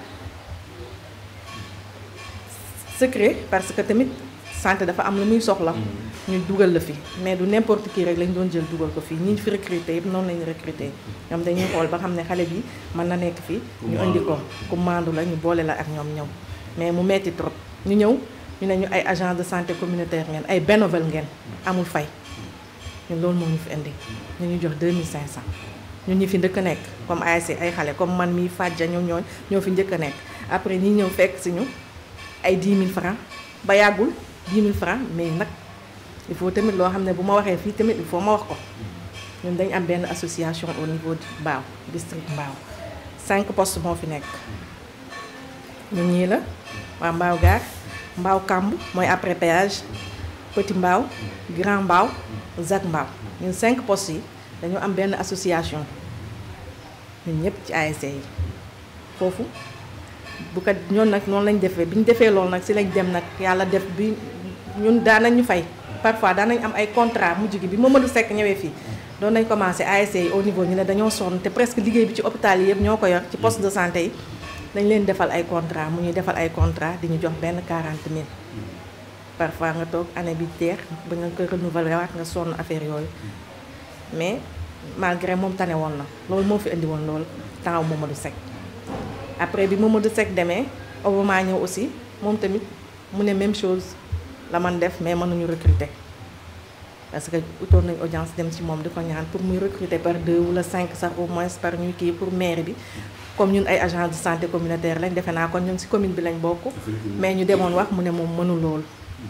secret parce que tamit santé dafa am lu muy soxla ñu dugal la fi mais du n'importe qui rek lañ doon jël dugal ko fii ñi fi recruter yëpp noonu lañu recruter ñoom dañuy xool ba xam ne xale bi mën na nekk fii ñu indi ko ku maandu la ñu boole la ak ñoom ñëw mais mu metti trop ñu ñëw ñu ne ñu ay agent de santé communautaire ngeen ay bénévole ngeen amul fay ñun loolu moo ñu fi indi ñu ñu jox 2500 ñun ñi fi njëkk a nekk comme ASC ay xale comme man mii Fadja ñoo ñoo ñoo fi njëkk a nekk après ñi ñëw fekk si ñu ay 10 000 francs ba yàggul 10 000 francs mais nag il faut tamit loo xam ne bu ma waxee fii tamit il faut ma wax ko ñun dañ am benn association au niveau du Mbao district Mbao cinq postes moo fi nekk ñun ñii la waa Mbao Gare Mbao Kamb mooy après péage Petit Mbao Grand Mbao Zac Mbao ñun cinq postes yi dañu am benn association ñun ñëpp ci ASC yi foofu bu ko ñoon nag noonu lañ defee bi ñu defee loolu nag si lañ dem nag yàlla def bi ñun daan nañ ñu fay parfois daan nañ am ay contrat mujj gi bi Mamadou Seck ñëwee fii doon nañ commencé ASC yi au niveau ñu ne dañoo sonn te presque liggéey bi ci hôpital yi yëpp ñoo ko yor ci poste de santé yi dañ leen defal ay contrat mu ñuy defal ay contrat di ñu jox benn 40 000 parfois nga toog année bi teex ba nga ko renouveler waat nga sonn affaire yooyu mais malgré moom tane woon na loolu moo fi indi woon loolu temps Mamadou Seck après bi Mamadou Seck demee Obama ñëw aussi moom tamit mu ne même chose la man def mais mënuñu recruter parce que utoon nañ audience dem ci moom di ko ñaan pour muy recruter par deux wala cinq sax au moins par ñuy kii pour maire bi comme ñun ay agents de santé communautaire lañ defe naa kon ñun ci commune bi lañ bokk mais ñu demoon wax mu ne moom mënu loolu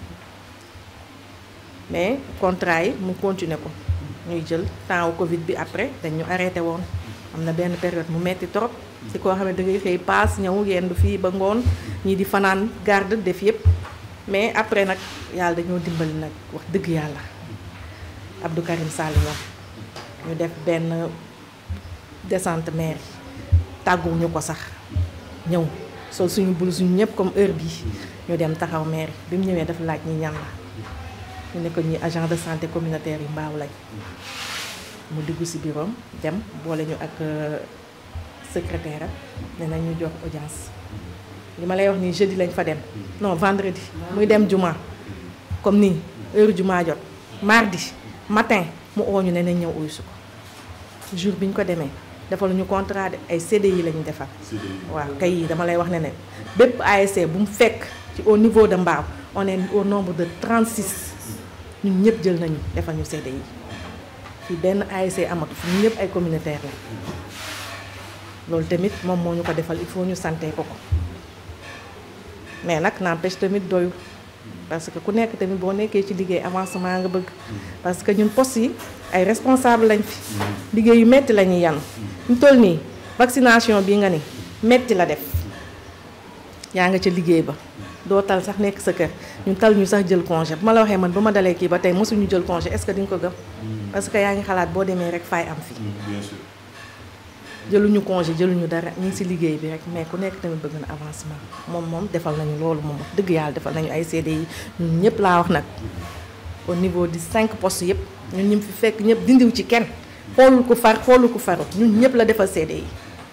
mais contrat yi mu continuer ko ñuy jël temps wu Covid bi après dañ ñu arrêté woon am na benn période mu metti trop ci koo xam ne da ngay xëy paas ñëw yendu fii ba ngoon ñii di fanaan garde def yëpp mais après nag yàlla dañoo dimbali nag wax dëgg yàlla Abdou Karim Sall ñoom ñu def benn descente maire tàgguwuñu ko sax ñëw sol suñu bul suñu ñëpp comme heure bii ñu dem taxaw maire bi mu ñëwee dafa laaj ñi ñan la ñu ne ko ñi agent de santé communautaire yi mbaaw lañ mu diggu ci bureau dem boole ñu ak secrétaire am ne nañ ñu jox audience li ma lay wax nii jeudi lañ fa dem non vendredi muy dem juma comme nii heure juma jot mardi matin mu oo ñu ne nañ ñëw uysu ko jour bi ñu ko demee defal ñu contrat de ay CDI la ñu defal waaw kay yi dama lay wax ne ne bépp ASC bu mu fekk ci au niveau de Mbao on est au nombre de 36 ñun ñëpp jël nañu defal ñu CDI fii benn ASC amatu fi ñun ñëpp ay communautaire la loolu tamit moom moo ñu ko defal il faut ñu sante ko ko mais nag n'empêche tamit doyu parce que ku nekk tamit boo nekkee ci liggéey avancement nga bëgg parce que ñun poste yi ay responsable lañ fi liggéey yu metti la ñuy yanu ñu toll nii vaccination bii nga ni metti la def yaa nga ca liggéey ba doo tal sax nekk sa kër ñun tal ñu sax jël congé bu ma la waxee man ba ma dalee kii ba tey mosuñu jël congé est-ce que di nga ko gëm parce que yaa ngi xalaat boo demee rek faay am fi jëluñu congé jëluñu dara ñu ngi ci liggéey bi rek mais ku nekk tamit bëgg na avancement moom moom defal nañu loolu moom wax dëgg yàlla defal nañu ay CDI ñun ñëpp laa wax nag au niveau di cinq postes yëpp ñun ñu fi fekk ñëpp dindiw ci kenn xoolul ko far xoolul ko faru ñun ñëpp la defal CDI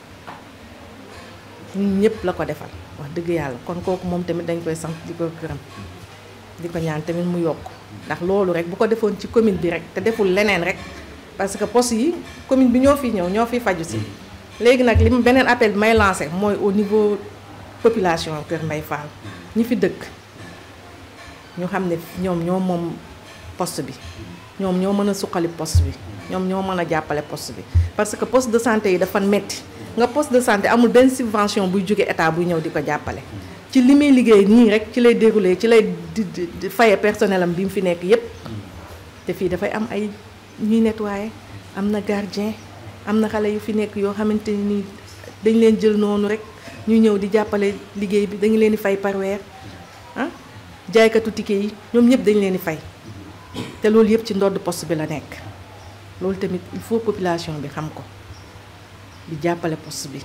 ñun ñëpp la ko defal wax dëgg yàlla kon kooku moom tamit dañ koy sant di ko gërëm di ko ñaan tamit mu yokk ndax loolu rek bu ko defoon ci commune bi rek te deful leneen rek parce que poste yi commune bi ñoo fi ñëw ñoo fi faju si léegi nag li beneen appel bi may lancé mooy au niveau population Kër Mbaye Fall ñi fi dëkk ñu xam ne ñoom ñoo moom poste bi ñoom ñoo mën a suqali poste bi ñoom ñoo mën a jàppale poste bi parce que poste de santé yi dafa metti nga poste de santé amul benn subvention buy jóge état buy ñëw di ko jàppale ci li muy liggéey nii rek ci lay déroulé ci lay di faye personnel am bi mu fi nekk yépp te fii dafay am ay ñuy nettoyer am na gardien am na xale yu fi nekk yoo xamante ni dañ leen jël noonu rek ñu ñëw di jàppale liggéey bi dañu leen di fay par weer ah jaaykatu ticket yi ñoom ñëpp dañ leen di fay te loolu yëpp ci ndodd poste bi la nekk loolu tamit il faut population bi xam ko di jàppale poste bi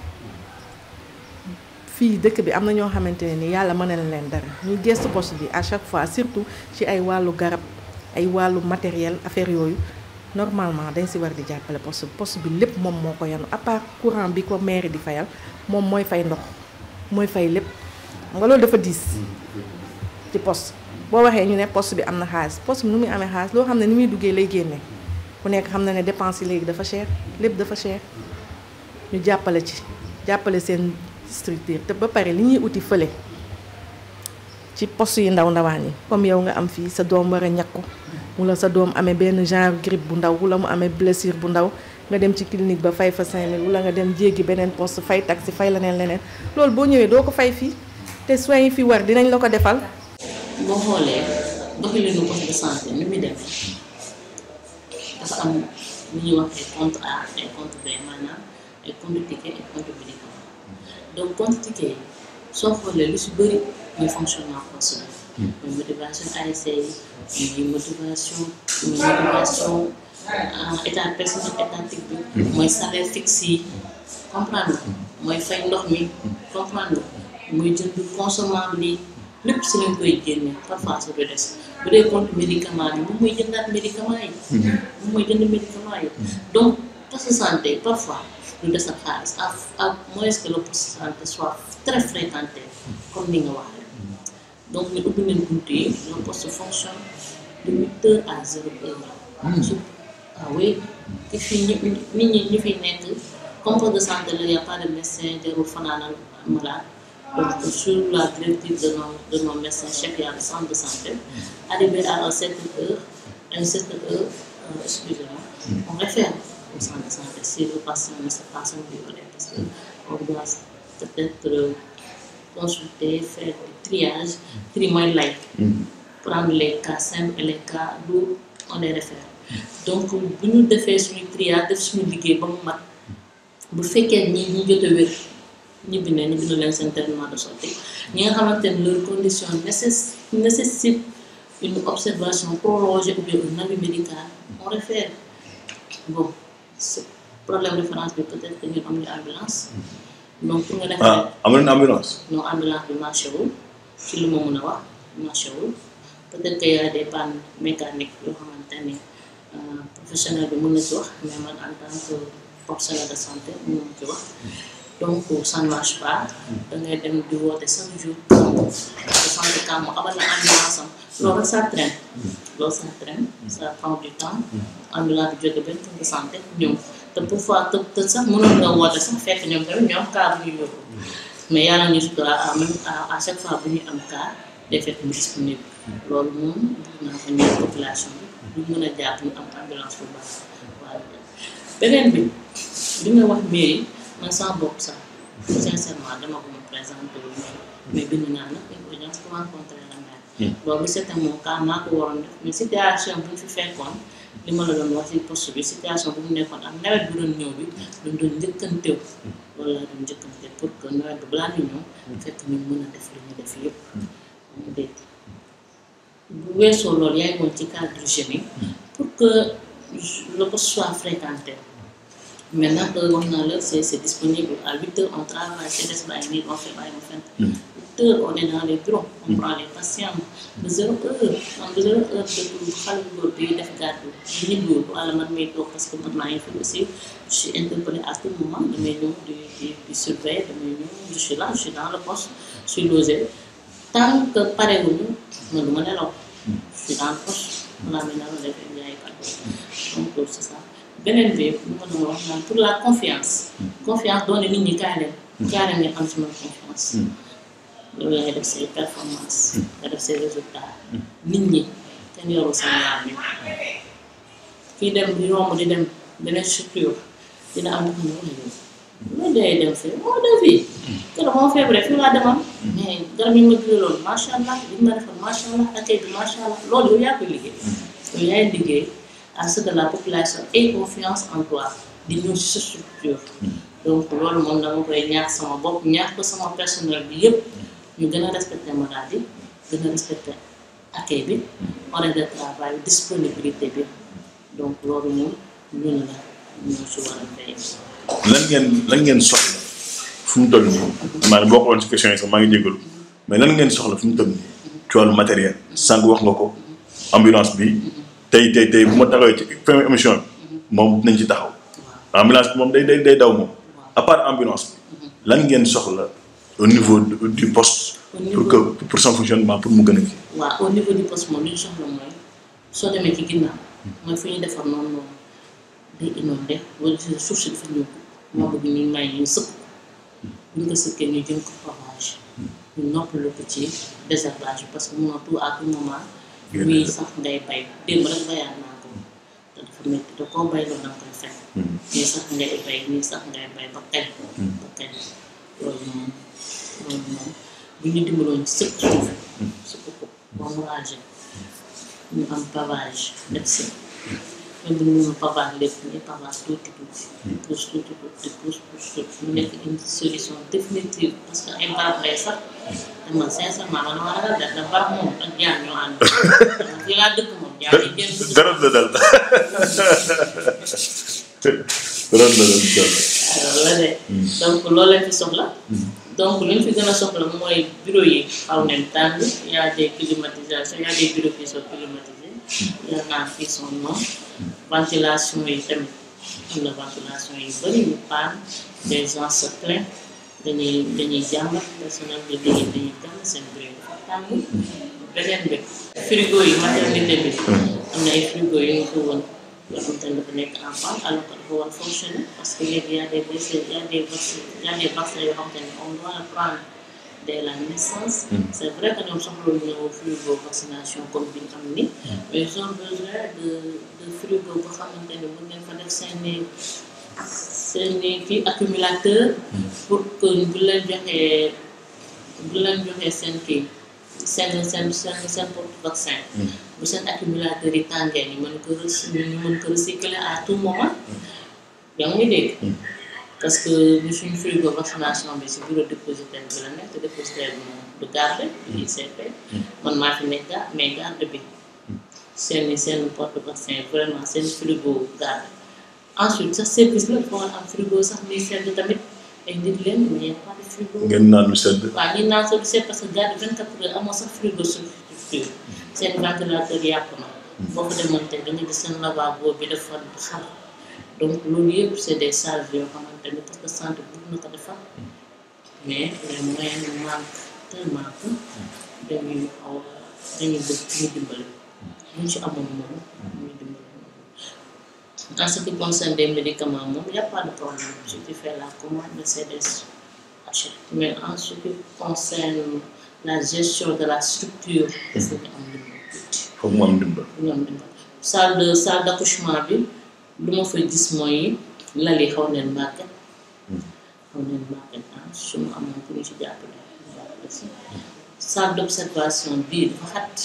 fii dëkk bi am na ñoo xamante ne ni yàlla mën na leen dara ñuy gestu poste bi à chaque fois surtout ci ay wàllu garab ay wàllu matériel affaire yooyu normalement dañ si war di jàppale poste bi poste bi lépp moom moo ko yanu à part courant bi ko mairie di fayal moom mooy fay ndox mooy fay lépp xam nga loolu dafa diis ci poste boo waxee ñu ne poste bi am na xaalis poste bi nu muy amee xaalis loo xam ne ni muy duggee lay génne ku nekk xam na ne dépense yi léegi dafa cher lépp dafa cher ñu jàppale ci jàppale seen structure te ba pare li ñuy uti fële ci poste yi ndaw ndawaan yi comme yow nga am fii sa doom war a ñakku wala sa doom amee benn genre grippe bu ndaw wala mu amee blessure bu ndaw nga dem ci clinique ba fay fa 5000 wala nga dem jéggi beneen poste fay taxi fay leneen leneen loolu boo ñëwee doo ko fay fii te soins yi fi war dinañ la ko defal boo xoolee doxalinu poste de santé ni muy demee dafa am lu ñuy wax ay compte A ay compte B maanaam ay compte ticket ay compte médicament donc compte ticket yi soo xoolee lu si bëri muy fonctionnement poste bi muy motivation ASC yi muy motivation muy motivation état personnel étatique bi mooy salaire fixe yi comprendre nga mooy fay ndox mi comprendre nga muy jënd consommable yi lépp si lañ koy génne parfois su du des bu dee compte médicament yi moom mooy jëndaat médicament yi moom mooy jënd médicament yi donc poste de santé parfois du des ak xaalis à à moins que le poste de santé soit très fréquenté comme ni nga waxee donc ñu ubbi nañ bunt yi le poste fonctionne de huit heures à zéro heure su ah oui te fii ñi nit ñi ñu fi nekk comme poste de santé la y a pas de médecin jarul fanaanal malade donc sur la directive de nos de nos médecins chefs y a le centre de santé arrivé à un certain heure à une certaine heure euh, excusez-moi on réfère au centre de santé si le patient ne sait pas son violet parce que on doit peut-être euh, consulter faire du triage tri mooy lay prendre les cas simples et les cas lourds on les réfère donc bu ñu defee suñu triage def suñu liggéey ba mu mat bu fekkee ñi ñi jot a wér ñibbi na ñibbi na leen seen traitement de santé ñi nga xamante ne leur condition nécess nécessite une observation prolongée ou bien un avis médical on réfère bon ce problème référence bi peut-être que ñun amuñu ambulance donc pour nga defee ah am nañu ambulance. non ambulance bi marché wul ci li ma mën a wax marché wul peut-être que y a des pannes mécaniques yoo xamante ne euh, professionnel bi mën na ci wax mais man en tant que professionnel de santé mën na ci wax donc ça ne marche pas da ngay dem di woote chaque jour de santé kam mu abal la ambulance am loolu rek ça traîne loolu ça traîne ça prend du temps ambulance bi jóge benn poste de santé ñëw te parfois te te sax mënoon nga woote sax fekk ñoom tamit ñoom cas bu ñu yóbbu mais yàlla ñu sutura à même à chaque fois bu ñu am cas day fekk mu disponible loolu moom bëgg naa ko ñëw population bi ñu mën a jàpp ñu am ambulance bu baax waaw beneen bi li nga wax mairie man sama bopp sax sincèrement dama ko mën présenter wu ñu mais bind naa nag une audience pour rencontrer la maire loolu c'était mon cas maa ko waroon def mais situation bu ñu fi fekkoon li ma la doon wax ci poste bi situation bu mu nekkoon ak nawet bu doon ñëw bi dañ doon njëkkantew loolu laa doon njëkkante pour que nawet bi balaa ñu ñëw fekk ñu mën a def li ñu def yëpp mu dégg bu weesoo loolu yaay moom ci cadre jeunes yi pour que le poste soit fréquenté maintenant que wax naa la c'est c'est disponible à huit heures on travaille c'est des bàyyi nii on fait bàyyi ma fenn huit heures on est dans les bureaux on prend les patients de zéro heure donc de zéro heure de xale bu góor bi def gàddu di ñibbiwul wala man may toog parce que man maa ngi fi aussi je suis interpellée à tout moment damay ñëw di di di surveiller damay ñëw je suis là je suis dans le poste je suis logé tant que parewuñu man du ma nelaw je suis dans le poste balaa may nelaw def jaay kàddu donc loolu c'est ça beneen bi lu ma doon wax naan pour la confiance confiance doone nit ñi kaay leen kaay leen ngeen am ci man confiance yow yaay def say performance nga def say résultats nit ñi kenn yorul seen laam yi kii dem di romb di dem beneen structure dina am xam ne wax yow loolu day dem fii moo dem fii keroog moo feebaree fii laa demoon mais garab yi ma jëloon macha allah li ma defal macha allah accueil bi macha allah loolu yow yaa koy liggéey yow yaay liggéey à ce que la population ait confiance en toi di ñëw ci sa structure donc loolu moom dama koy ñaax sama bopp ñaax ko sama personnel bi yëpp ñu gën a respecté maladie gën a respecté accueil bi horaire de travail disponibilité bi donc loolu moom ñun la ñoo ci war a veiller. lan ngeen lan ngeen soxla fu mu toll nii maanaam boo ko woon ci question yi sax maa ngi jégalu mais lan ngeen soxla fu mu toll nii ci wàllu matériel sànq wax nga ko ambulance bi tey tey tey bu ma taxawee ci première émission bi moom dinañ ci taxaw ambulance bi moom day day day daw moom à part ambulance bi lan ngeen soxla au niveau du du poste Au pour niveau- que pour son fonctionnement pour mu gën a kii waaw au niveau du poste moom li ñu soxla mooy soo demee ci ginnaaw mooy fu ñuy defar noonu noonu day inondé wala si suuf si dafa ñëw moo bëgg ñu may ñu sëkk bu ñu ko sëkkee ñu jëm ko pavage ñu noppalu ko ci désherbage bi parce que mënoo tout à tout moment ñuy sax ngay bay démb rek bayaat naa ko te dafa métti te koo bay loolu danga koy fekk ñii sax ngay bay ñii sax ngay bay ba kañ ba kañ loolu moom loolu moom bu ñu dimbaloon sëkk suuf sëkk ko ba mu âgé ñu am pavage def si même bu ñu pavage lépp ñu pavage tuuti tuuti pousse tuuti tuuti pousse pousse tuuti mu nekk une solution définitive parce que ay barab lay sax te man sincèrement man ma ragal def na barab moom ak jaan ñoo ànd fii laa dëkk moom jaan yi jën dugg dara la dal dara la dal alors la de donc loolu lañ fi soxla donc li ñu fi gën a soxla mooy bureau yi xaw nañ tàng y a des climatisations y a des bureaux qui sont climatisés y en a qui sont non ventilation yi tamit am na ventilation yu bëri yu paan des gens se plaignent dañuy dañuy jàmbat personnel de liggéey dañuy jàmbat seen bureau yi dafa tàng beneen bi frigo yi maternité bi am na ay frigo yu ñu ko woon yoo xam te ne dafa nekk en panne alors que dafa war fonctionner parce que léegi y a des blessés y a des vaccins y a des vaccins yoo xam te ne on doit le prendre dès la naissance c' est vrai que ñoom soxla ñu frigo vaccination comme bi ñu am ni mais ils ont besoin de de frigo boo xamante ne mën ngeen fa def seeni seeni kii accumulateur pour que bu leen joxee bu leen joxee seen kii seen seen seen seen porte vaccin bu seen accumulateur yi tàngee ñu mën ko recy- ñu mën ko recycler à tout moment yaa ngi dégg parce que ñu suñu frigo vaccination bi si bureau dépositaire bi la nekk te dépositaire bi moom du garde ICP man maa fi nekk garde mais garde bi seen seen porte vaccin vraiment seen frigo garde ensuite sax service la dafa war a am frigo sax muy sedd tamit ay nit leen mais y a pas de frigo ngeen naan lu sedd waaw ñi naan soo gisee parce que garde vingt quatre heures amoo sax frigo structure seen ventilateur yàqu na boo ko demoon tey da nga gis seen lavabo bi dafa xar donc loolu yëpp c' est des charges yoo xamante ni parce que santé bëgg na ko defar mais les moyens manque tellement que dañuy xaw a dañuy bëgg ñu dimbali buñ ci amoon moom ñu dimbali en ce qui concerne des médicaments moom y a pas de problème si tu fais la commande de CDS achète mais en ce qui concerne la gestion de la structure est-ce que ñu am dimbali tuuti foog mu am ndimbal ñu am dimbali salle de salle d' accouchement bi lu ma fa gis mooy lal yi xaw neen màgget xaw neen màgget ah su ma amoon ku ñu ci jàppale ñu jàppale si salle d' observation bii dafa xat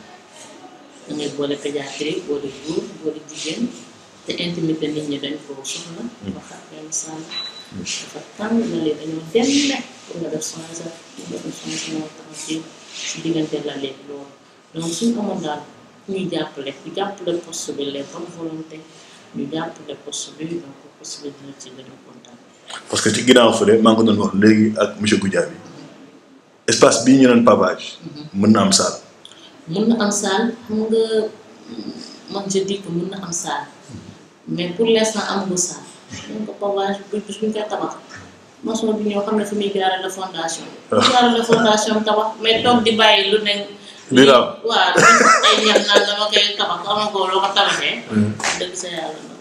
da ngay boole pédiatrie boole góor boole jigéen te intimité nit ñi dañ ko soxla dafa xat benn salle dafa tàng lal yi dañoo demme pour nga def soins sa pour nga def soins sa moo tax ci si diggante lal yi loolu donc suñu amoon daal ku ñu jàppale ku jàppale poste bi les bonnes volontés ñu jàppale poste bi donc poste bi dina ci gën a kontaan. parce que ci ginnaaw fële maa ngi ko doon wax léegi ak monsieur Goudiaby espace bii ñu naan pavage mën na am salle mun na am salle xam nga man je dis que mun na am salle mais pour l' instant amagul salle donc pavage bu bis bu ñu koy tabax maçon bi ñoo xam ne fi muy jaarale la fondation. jaarale la fondation tabax mais toog di bàyyi lu ne. di raam waaw ay ñax naan dama koy tabax amagoo loo ko tabaxee. dëgg sa yàlla na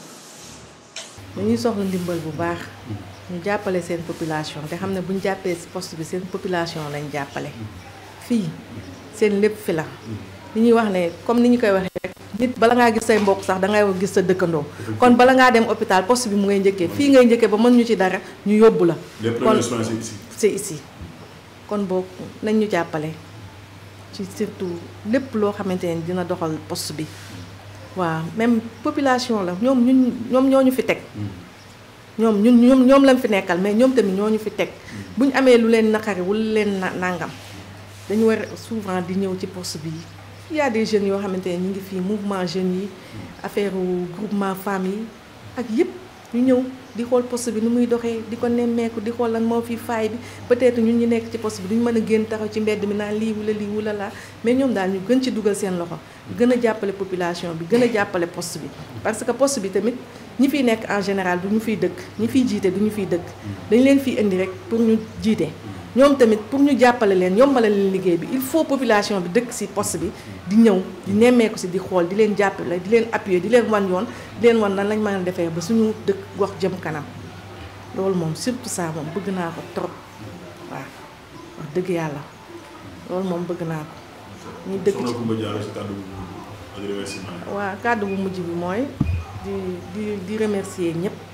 dañuy soxla ndimbal bu baax ñu jàppale seen population te xam ne bu ñu jàppee si poste bi seen population lañ jàppale fii seen lépp fi la li ñuy wax ne comme ni ñu koy waxee rek nit bala ngaa gis say mbokk sax dangay gis sa dëkkandoo kon bala ngaa dem hôpital poste bi mu ngay njëkkee fii ngay njëkkee ba mën ñu ci dara ñu yóbbu la kon c'est ici kon boog nañ ñu jàppale ci surtout lépp loo xamante ne dina doxal poste bi waaw même population la ñoom ñun ñoom ñoo ñu fi teg ñoom ñun ñoom ñoom lañ fi nekkal mais ñoom tamit ñoo ñu fi teg bu ñu amee lu leen naqari wala leen na nangam dañu war souvent di ñëw ci poste bi il y a des jeunes yoo xamante ne ñu ngi fii mouvement jeunes yi affaire groupement femmes yi ak yëpp ñu ñëw di xool poste bi nu muy doxee di ko nemmeeku di xool lan moo fi faay bi peut-être ñun ñu nekk ci poste bi duñu mën a génn taxaw ci mbedd mi naan lii wala lii wala laa mais ñoom daal ñu gën ci dugal seen loxo gën a jàppale population bi gën a jàppale poste bi parce que poste bi tamit ñi fiy nekk en général du ñu fiy dëkk ñi fiy jiite du ñu fiy dëkk dañ leen fiy indi rek pour ñu jiite ñoom tamit pour ñu jàppale leen yombale leen liggéey bi il faut population bi dëkk ci poste bi di ñëw di nemmeeku ci di xool di leen jàppale di leen appuyer di leen wan yoon di leen wan nan lañ mën a defee ba suñu dëkk gox jëm kanam loolu moom surtout ça moom bëgg naa ko trop waaw wax dëgg yàlla loolu moom bëgg naa ko ñu dëkk ci waaw kàddu bu mujj bi mooy di di di remercier ñëpp di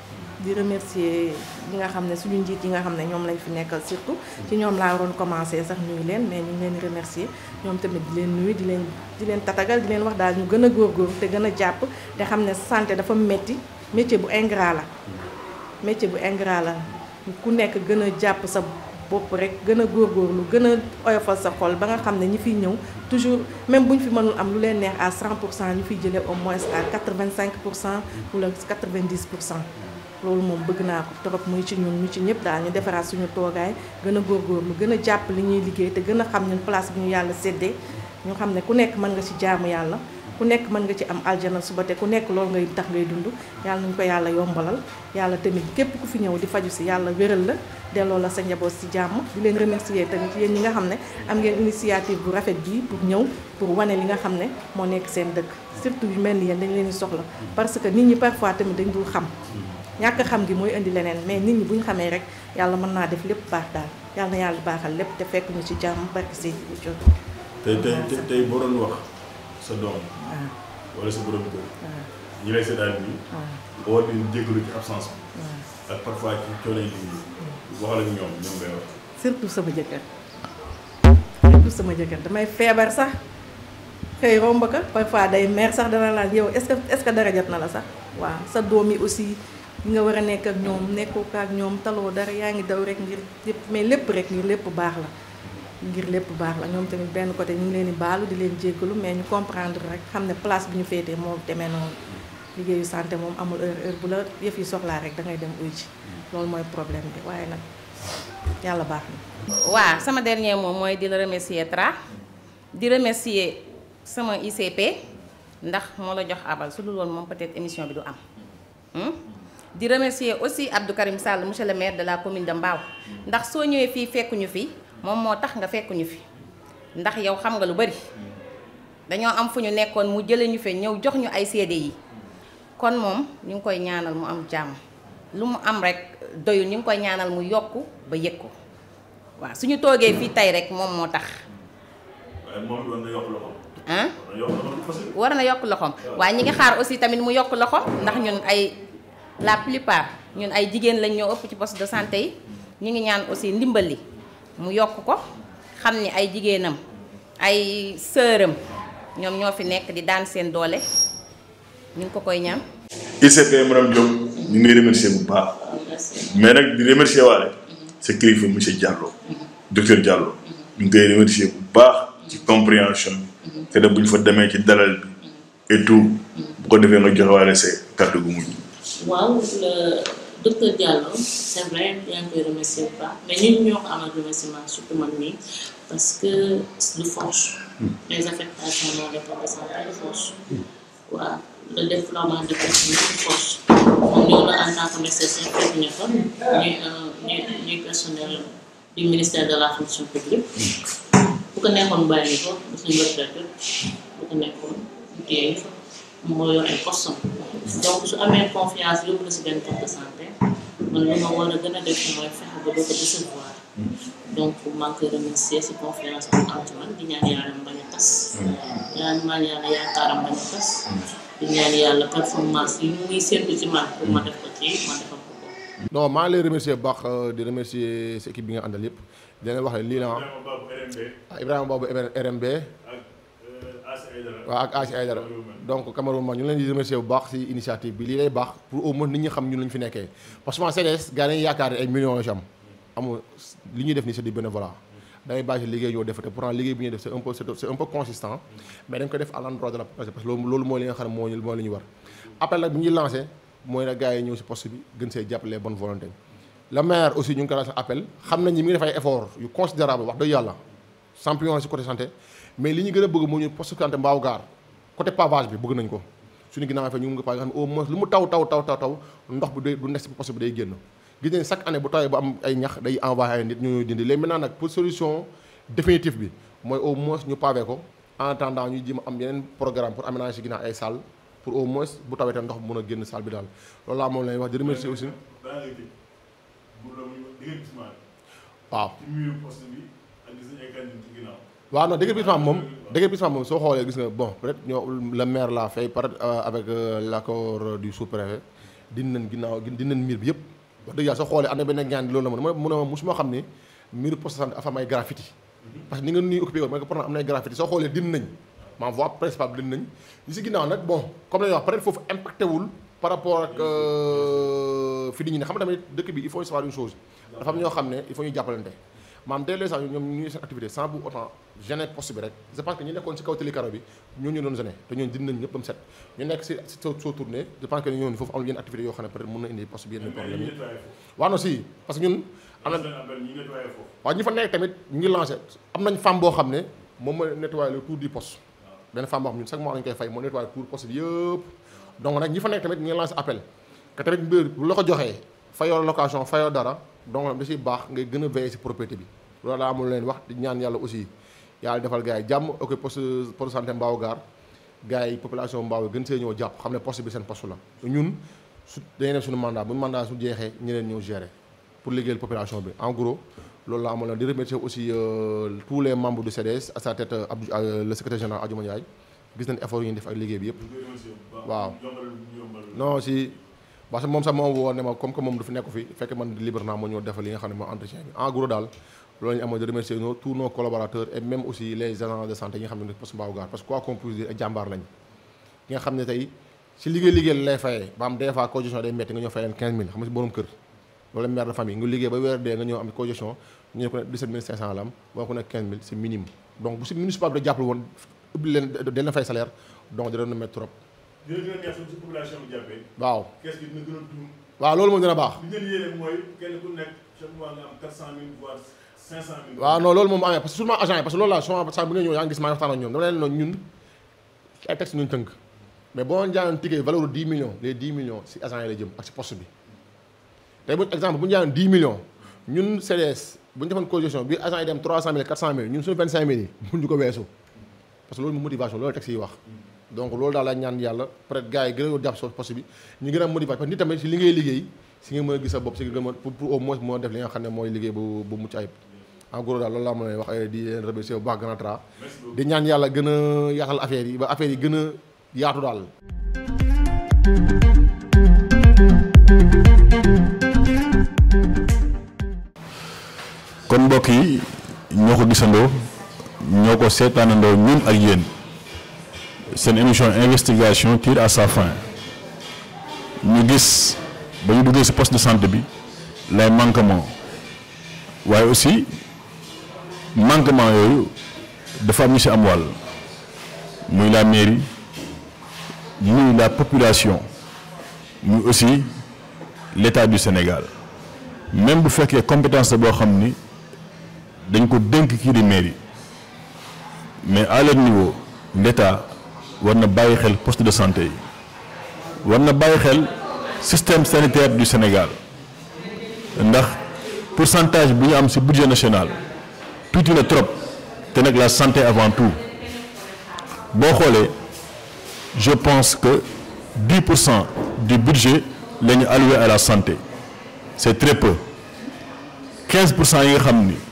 di remercier ñi nga xam ne suñu njiit yi nga xam ne ñoom lañ fi nekkal surtout ci ñoom laa waroon commencer sax nuyu leen mais ñu ngi leen di remercier ñoom tamit di leen nuyu di leen di leen tatagal di leen wax daal ñu gën a góorgóorlu te gën a jàpp te xam ne santé dafa metti métier bu ingrat la métier bu ingrat la ku nekk gën a jàpp sa bopp rek gën a góorgóorlu gën a oyofal sa xol ba nga xam ne ñi fiy ñëw toujours même bu ñu fi mënul am lu leen neex à 100 pour cent ñu fiy jëlee au moins à 85 pour cent wala 90 pour cent loolu moom bëgg naa ko trop muy ci ñun ñu ci ñëpp daal ñu defaraat suñu toogaay gën a góorgóorlu gën a jàpp li ñuy liggéey te gën a xam ñun place bi ñu yàlla séddee ñu xam ne ku nekk mën nga ci jaamu yàlla ku nekk mën nga ci am aljana suba te ku nekk loolu ngay tax ngay dund yàlla nañu ko yàlla yombalal yàlla tamit képp ku fi ñëw di faju si yàlla wéral la delloo la sa njaboot si jàmm di leen remercier tamit yéen ñi nga xam ne am ngeen initiative bu rafet bii pour ñëw pour wane li nga xam ne moo nekk seen dëkk surtout yu mel ni yéen dañ leen di soxla parce que nit ñi parfois tamit dañ dul xam ñàkk xam gi mooy indi leneen mais nit ñi bu ñu xamee rek yàlla mën naa def lépp baax daal yàlla na yàlla baaxal lépp te fekk ñu ci jàmm barki si jot tey tey tey boo doon wax sa doom waaw wala sa borom kër waaw ñi lay seetaan bi waaw nga war leen jégalu ci absence bi waaw ak parfois ci coono yi liggéey waxal ak ñoom ñoom ngay wax surtout sama jëkkër surtout sama jëkkër damay feebar sax xëy romb ko parfois day mer sax dana laal yow est-ce que est-ce que dara jot na la sax waaw sa doom yi aussi yi nga war a nekk ak ñoom nekkoo ko ak ñoom taloo dara yaa ngi daw rek ngir lépp mais lépp rek ngir lépp baax la ngir lépp baax la ñoom tamit benn côté ñu ngi leen di baalu di leen jéggalu mais ñu comprendre rek xam ne place bi ñu féetee moo demee noonu liggéeyu santé moom amul heure heure bu la yëf yi soxlaa rek da ngay dem uy ji loolu mooy problème bi waaye nag yàlla baax na. waaw sama dernier mot mooy di la remercier Tra di remercier sama ICP ndax moo la jox abal su dul woon moom peut-être émission bi du am hmm? di remercier aussi Abdou Karim Sall monsieur le maire de la commune de Mbao ndax soo ñëwee fii fekkuñu fi moom moo tax nga fekkuñu fi ndax yow xam nga lu bari dañoo am fu ñu nekkoon mu jëlee ñu fe ñëw jox ñu ay seede yi kon moom ñu ngi koy ñaanal mu am jàmm lu mu am rek doyul ñu ngi koy ñaanal mu yokku ba yëg ko waaw suñu toogee fii tey rek moom moo tax waaye moom doon na yokk loxoom ah doon na yokk loxoom parce que war na yokk loxoom waaye ñi ngi xaar aussi tamit mu yokk loxoom ndax ñun ay la plupart ñun ay jigéen lañ ñoo ëpp ci poste de santé yi ñu ngi ñaan aussi ndimbal li mu yokk ko xam ni ay jigéenam ay sëram ñoom ñoo fi nekk di daan seen doole ñu ngi ko koy ñaan ICP madame Diop ñu ngi remercier bu baax mais nag di remercier waale sa kilifa monsieur Diallo docteur Diallo ñu ngi koy remercier bu baax ci compréhension bi te de bu ñu fa demee ci dalal bi et tout bu ko defee nga joxe waale sa kàddu gu mujj waaw le docteur Diallo c'est vrai yaa ngi koy remercier bu baax mais ñun ñoo ko amal remerciement surtout man mii parce que du force les affectations non dépend de santé de force waaw le déploiement de personnel de force moom ñëw na en tant que médecin fekk ñu fa ñuy ñuy ñuy personnel du ministère de la fonction publique bu ko nekkoon bàyyi ko bu suñu retraite bu ko nekkoon ñu téye ñu fa moo yor ay postes donc su amee confiance yóbbu la si benn poste de santé man lu ma war a gën a def mooy fexe ba doo ko décevoir donc maa ngi koy remercier si confiance am am ci man di ñaan yàlla mu bañ a tas ñaan maan yàlla yaakaaram bañ a tas di ñaan yàlla performance yi muy séntu ci man pour ma def ko ci ma defal ko ko non maa ngi lay remercier bu baax di remercier sa équipe bi nga àndal yëpp di leen wax ne lii la ah Ibrahima Babou RMB waaw ak Asi Aydara donc Cameroun ma ñu leen di remercier bu baax si initiative bi lii lay baax pour au moins nit ñi xam ñun lañu fi nekkee parce que CDS gars yi dañuy yaakaar ne ay millions la ci am amul li ñuy def nii c'est du bénévolat da ngay bàyyi liggéey ñoo def te pourtant liggéey bi ñuy def c'est un peu c'est un peu consistant mais dañ ko def à l'endroit de la parce que loolu loolu mooy li nga xam ne moo ñu moo li ñu war appel nag bi ñuy lancé mooy nag gars yi ñëw si poste bi gën see jàppale bonne volonté le maire aussi ñu ngi ko lancé appel xam nañ ni mi ngi def ay effort yu considérable wax dëgg yàlla champion si côté santé mais li ñu gën a bëgg moo ñu poste santé mbaaw gaar côté pavage bi bëgg nañ ko suñu ginnaaw fa ñu ngi ko pavage nga xam ne au moins lu mu taw taw taw taw taw ndox bi day du nekk si poste bi day génn gis nañ chaque année bu tawee ba am ay ñax day envoyé ay nit ñu ñuy dindi léegi maintenant nag pour solution définitive bi mooy au moins ñu pavé ko en attendant ñu jéem a am yeneen programme pour aménager si ginnaaw ay salle pour au moins bu tawee te ndox bi mën a génn salle bi daal loolu laa moom lay wax di remercier aussi waaw waaw non déguerpissement moom déguerpissement moom soo xoolee gis nga bon peut-être ñoo le maire l'a fait par avec l'accord du sous-préfet dindi nañ ginnaaw dindi nañ miir bi yëpp wax dëgg yàlla soo xoolee am na benn ñaan loolu la ma mu ne ma musuma xam ne miiru poste de santé dafa am ay graffiti parce que ni nga nuy occupé woon mooy que pourtant am na ay graffiti soo xoolee dindi nañ ma voie principale dindi nañ li si ginnaaw nag bon comme la ñuy wax peut être foofu impacté wul par rapport ak fi nit ñi ne xam nga tamit dëkk bi il faut savoir une chose dafa am ñoo xam ne il faut ñu jàppalante maam dès les gens ñoom ñu ngi seen activité sans pour autant gêner poste bi rek je pense que ñu nekkoon si kaw télé karo bi ñooñu doon gêner te ñooñu dindi nañ ñëpp am set ñu nekk si si soo soo tourné je pense que ñooñu foofu amul yenn activité yoo xam ne peut être mën na indi poste bi yenn problème yi waaw non si parce que ñun am na waaw ñi fa nekk tamit ñu ngi lancé am nañ femme boo xam ne moom mooy nettoyer le tour du poste benn femme boo xam ñun chaque mois lañu koy fay moo nettoyer tour poste bi yëpp donc nag ñi fa nekk tamit ñu ngi lancé appel que tamit mbir bu la ko joxee fayoo location fayoo dara donc da ciy baax ngay gën a veiller ci propriété bi loolu daa amul leen wax di ñaan yàlla aussi yàlla defal gars yi jàmm ok poste poste santé Mbao Gare gars yi population Mbao gën see ñëw jàpp xam ne poste bi seen poste la ñun su dañuy def suñu mandat bu mandat su jeexee ñeneen ñëw gérer pour liggéeyal population bi en gros loolu la amoon di remercier aussi tous les membres du CDS à sa tête Abdou le secrétaire général Adjouma Ndiaye gis nañ effort yi ñu def ak liggéey bi yëpp waaw non si parce que moom sax moom woo ne ma comme que moom du fi nekku fi fekk man libre naa moo ñëw defal li nga xam ne mooy entretien bi en gros daal loolu ñu amoon de remercier nos tous nos collaborateurs et même aussi les agents de santé yi nga xam ne poste Mbao Gare parce que quoi qu'on puisse dire ay jàmbaar lañ ki nga xam ne tey si liggéey liggéey la lay fayee ba am des fois congestion day métti nga ñëw fay leen 15000 xam nga si borom kër wala mère de famille nga liggéey ba weer dee nga ñëw am congestion ñu ne ko ne 17500 la am boo ko ne 15000 c'est minimum donc bu si municipal bi da jàppale woon ubbi leen dañ la fay salaire donc dina doon métti trop dina gën a neex si population bi jàppee. waaw kees gi dina gën a tuur. waaw loolu moom dina baax li ngeen yéene mooy kenn ku nekk chaque mois nga am 400000 voire 500000. waaw non loolu moom amee parce que sûrement agent yi parce que loolu laa souvent saa bu nga ñëw yaa ngi gis maa ngi waxtaan ak ñoom dama leen noonu ñun ci ay texte ñu tënk mais boo jaayoon ticket valeur 10 millions les 10 millions si agent yi lay jëm ak si poste bi tey bu exemple bu ñu jaayoon 10 millions ñun CDS bu ñu defoon congestion bi agent yi dem 300000 400000 ñun suñu 25000 yi mun ñu ko weesu parce que loolu motivation loolu texte yi wax donc loolu daal la ñaan yàlla peut être gars yi gën a jàpp si poste bi ñu gën a motivation parce que nit tamit si li ngay liggéey si nga mën a gis sa bopp si nga gën a pour pour au moins moo def li nga xam ne mooy liggéey bu bu mucc ayib en gros daal loolu laa mën a wax di leen remercier bu baax Grand Tra di ñaan yàlla gën a yaatal affaire yi ba affaire yi gën a yaatu daal kon mbokk yi ñoo ko gisandoo ñoo ko seetaanandoo ñun ak yéen seen émission investigation tire à sa fin ñu gis ba ñu duggee ci poste de santé bi lay manquement waaye aussi manquement yooyu dafa am ñu ci am wàll muy la mairie muy la population muy aussi l'État du Sénégal même bu fekkee compétence la boo xam ni dañ ko dénk kii di mairie mais à leur niveau l'État war na bàyyi xel poste de santé yi war na bàyyi xel système sanitaire du Sénégal ndax pourcentage bu ñu am ci budget national tuuti na trop te nag la santé avant tout boo xoolee je pense que 10 pour cent du budget la ñu alloué à la santé c'est très peu 15 pour cent yi nga xam ni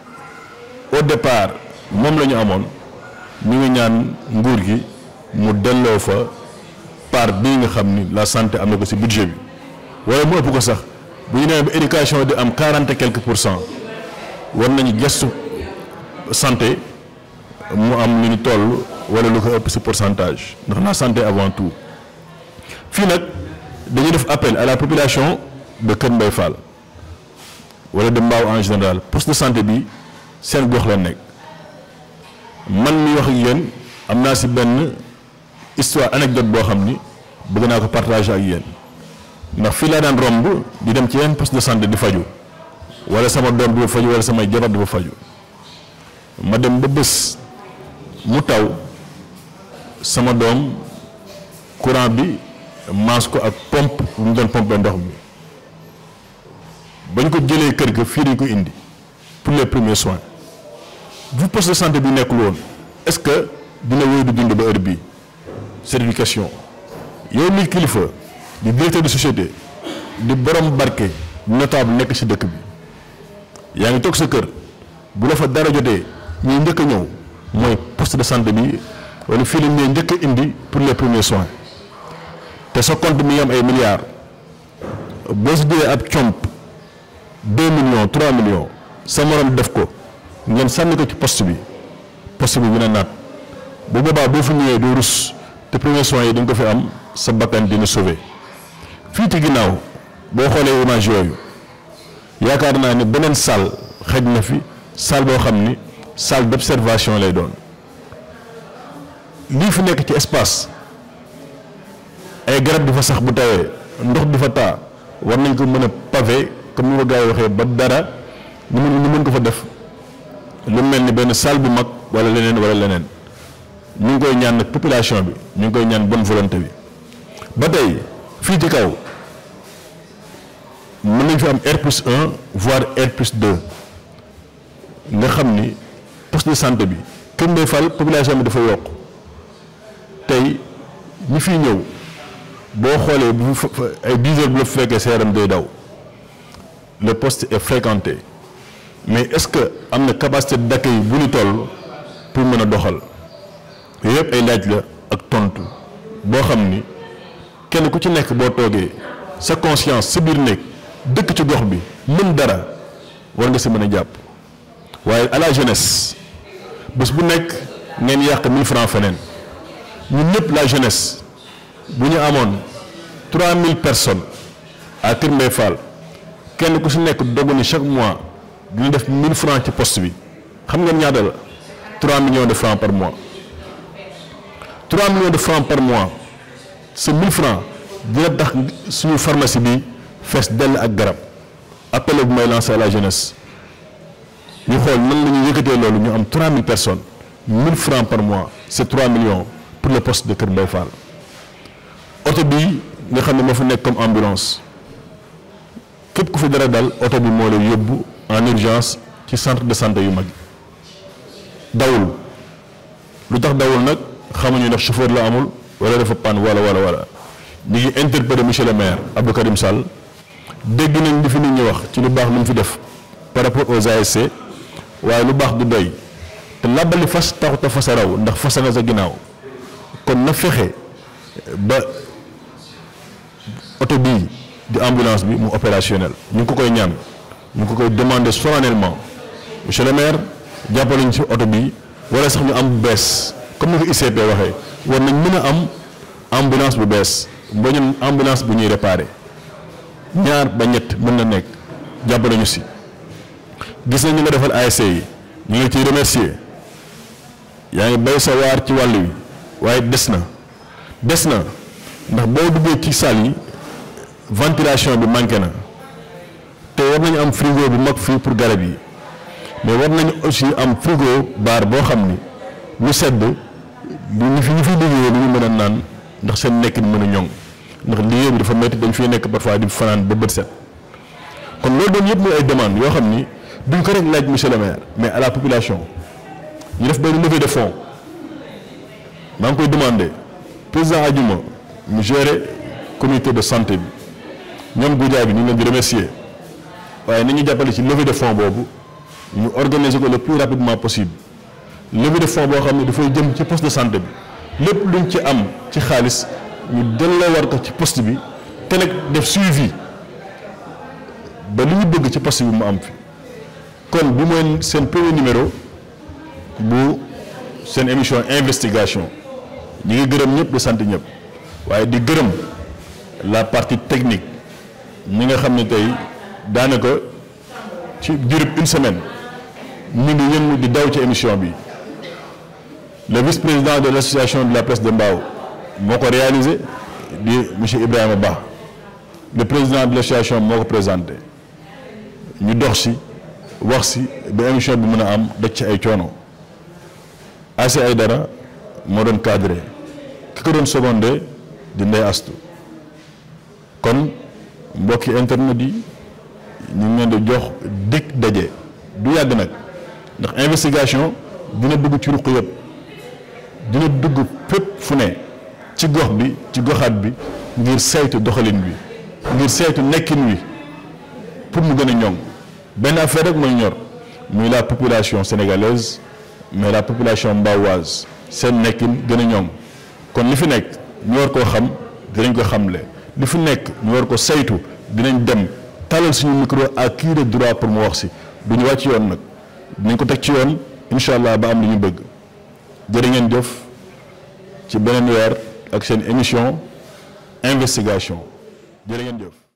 au départ moom la ñu amoon ñu ngi ñaan nguur gi mu delloo fa part bii nga xam ni la santé am na ko ci budget bi wala mu ëpp ko sax bu ñu nee ba éducation di am quarante et quelques pour cent war nañu gestu santé mu am lu ñu toll wala lu ko ëpp ci pourcentage ndax la santé avant tout fii nag dañuy def appel à la population de Kër Mbaye Fall wala de Mbao en général poste de santé bi seen gox la nekk man mi wax ak yéen am naa ci benn histoire anecdote boo xam ni bëgg naa ko partager ak yéen ndax fii laa daan romb di dem ci yenn poste de santé di faju wala sama doom di fa faju wala samay jabar di fa faju ma dem ba bés mu taw sama doom courant bi maas ko ak pompe bu mu doon pompe ndox mi bañ ko jëlee kër ga fii dañ ko indi pour les premiers soins bu poste de santé bi nekkul woon est-ce que dina wéy di dund ba heure bii certification yow mi kilifa di directeur de société di borom barke notable nekk ci dëkk bi yaa ngi toog sa kër bu la fa dara jotee ñuy njëkk a ñëw mooy poste de santé bi wala fii lañ ñuy njëkk a indi pour les premiers soins te sa compte mi ngi am ay milliards boo si jëlee ab comp deux millions trois millions sa morom def ko ngeen sànni ko ci poste bi poste bi dina naat bu boobaa boo fa ñëwee doo rus te premier soins yi dañ ko fi am sa bakkan dina sauver fii ci ginnaaw boo xoolee image yooyu yaakaar naa ne beneen salle xëj na fi salle boo xam ni salle d'observation lay doon lii fi nekk ci espace ay garab di fa sax bu tawee ndox di fa taa war nañ ko mën a pavé comme ni ko gars yi waxee ba dara ñu mën ñu mën ko fa def lu mel ni benn salle bu mag wala leneen wala leneen ñu ngi koy ñaan nag population bi ñu ngi koy ñaan bonne volonté bi ba tey fii ci kaw mën nañ fi am R plus 1 voire R plus 2 nga xam ni poste de santé bi Kër Mbaye Fall population bi dafa yokk tey ñi fiy ñëw boo xoolee bu ay 10 heures bu la fekkee sa yaram day daw le poste est fréquenté mais est-ce que am na capacité d'accueil bu ñu toll pour mën a doxal yooyu yëpp ay laaj la ak tontu boo xam ni kenn ku ci nekk boo toogee sa conscience sa biir néeg dëkk ci gox bi mën dara war nga si mën a jàpp waaye à la jeunesse bés bu nekk ngeen yàq 1000 francs feneen ñun ñëpp la jeunesse bu ñu amoon 3000 personnes à Kër Mbaye Fall kenn ku si nekk dogu ni chaque mois dina def 1000 francs ci poste bi xam ngeen ñaata la 3 millions de francs par mois 3 millions de francs par mois ce 1000 francs dina tax suñu pharmacie bi fees dell ak garab appel bu may lancer à la jeunesse ñu xool nan la ñuy yëkkatee loolu ñu am 3000 personnes 1000 francs par mois c'est 3 millions pour le poste de Kër Mbaye Fall oto bii nga xam ne moo fi nekk comme ambulance képp ku fi dara dal oto bi moo lay yóbbu en urgence ci centre de santé yu mag dawul lu tax dawul nag xamuñu ndax chauffeur la amul wala dafa panne wala wala wala ñu ngi interpellé monsieur le maire Abdou Karim Sall dégg nañ li fi nit ñi wax ci lu baax lu mu fi def par rapport aux ASC waaye lu baax du doy te làbbali fas taxut a fas a raw ndax fas nga sa ginnaaw kon na fexe ba oto bii di ambulance bi mu opérationnel ñu ngi ko koy ñaan ñu ngi ko koy demander solennellement monsieur le maire jàppale ñu ci oto bii wala sax ñu am bu bees comme ni ko ICP waxee war nañ mën a am ambulance bu bees ba ñun ambulance bu ñuy réparer ñaar ba ñett mën na nekk jàppale ñu si gis nañ ñu nga defal ASC yi ñu ngi ciy remercier yaa ngi bay sa waar ci wàll wi waaye des na des na ndax boo duggee ci salle yi ventilation bi manqué na te war nañu am frigo bu mag fii pour garab yi mais war nañu aussi am frigo baar boo xam ni lu sedd lu ñu fi ñu fiy liggéeyee lu ñu mën a naan ndax seen nekkin mën a ñoŋ ndax liggéey bi dafa métti dañ fiy nekk parfois di fanaan ba bët set kon loolu doon yëpp mooy ay demande yoo xam ni duñ ko rek laaj monsieur le maire mais à la population ñu def benn levée de fonds maa ngi koy demandé président Adjuma mu gérer comité de santé bi ñoom Goudia bi ñu ngi leen di remercier waaye ni ñu jàppale ci levée de fonds boobu ñu organiser ko le plus rapidement possible levée de fonds boo xam ne dafay jëm ci poste de santé bi lépp luñ ci am ci xaalis ñu delloo war ko ci poste bi te nag def suivi ba li ñu bëgg ci poste bi mu am fi kon bi mooy seen premier numéro bu seen émission investigation ñi ngi gërëm ñëpp di sant ñëpp waaye di gërëm la partie technique ñi nga xam ne tey daanaka ci diirub une semaine ñu ngi yëngu di daw ci émission bi le vice-président de l'association de la presse de Mbao moo ko réalisé di monsieur Ibrahima Ba le président de l'association moo ko présenté ñu dox si wax si ba émission bi mën a am daj ci ay coono AC ay dara moo doon cadré ki ko doon secondé di ndey astu kon mbokki internet yi ñu ngi leen di jox dig daje du yàgg nag ndax investigation dina dugg ci ruq yëpp dina dugg fépp fu ne ci gox bi ci goxaat bi ngir saytu doxalin bi ngir saytu nekkin wi pour mu gën a ñoŋ benn affaire rek mooy ñor muy la population sénégalaise mais la population mbawoise seen nekkin gën a ñoŋ kon li fi nekk ñu war koo xam dinañ ko xamle li fi nekk ñu war ko saytu dinañ dem talal suñu micro à qui de droit pour mu wax si du ñu wàcc yoon nag dinañ ko teg ci yoon incha allah ba am li ñu bëgg jërë ngeen jëf ci beneen weer ak seen émission investigation jërë ngeen jëf.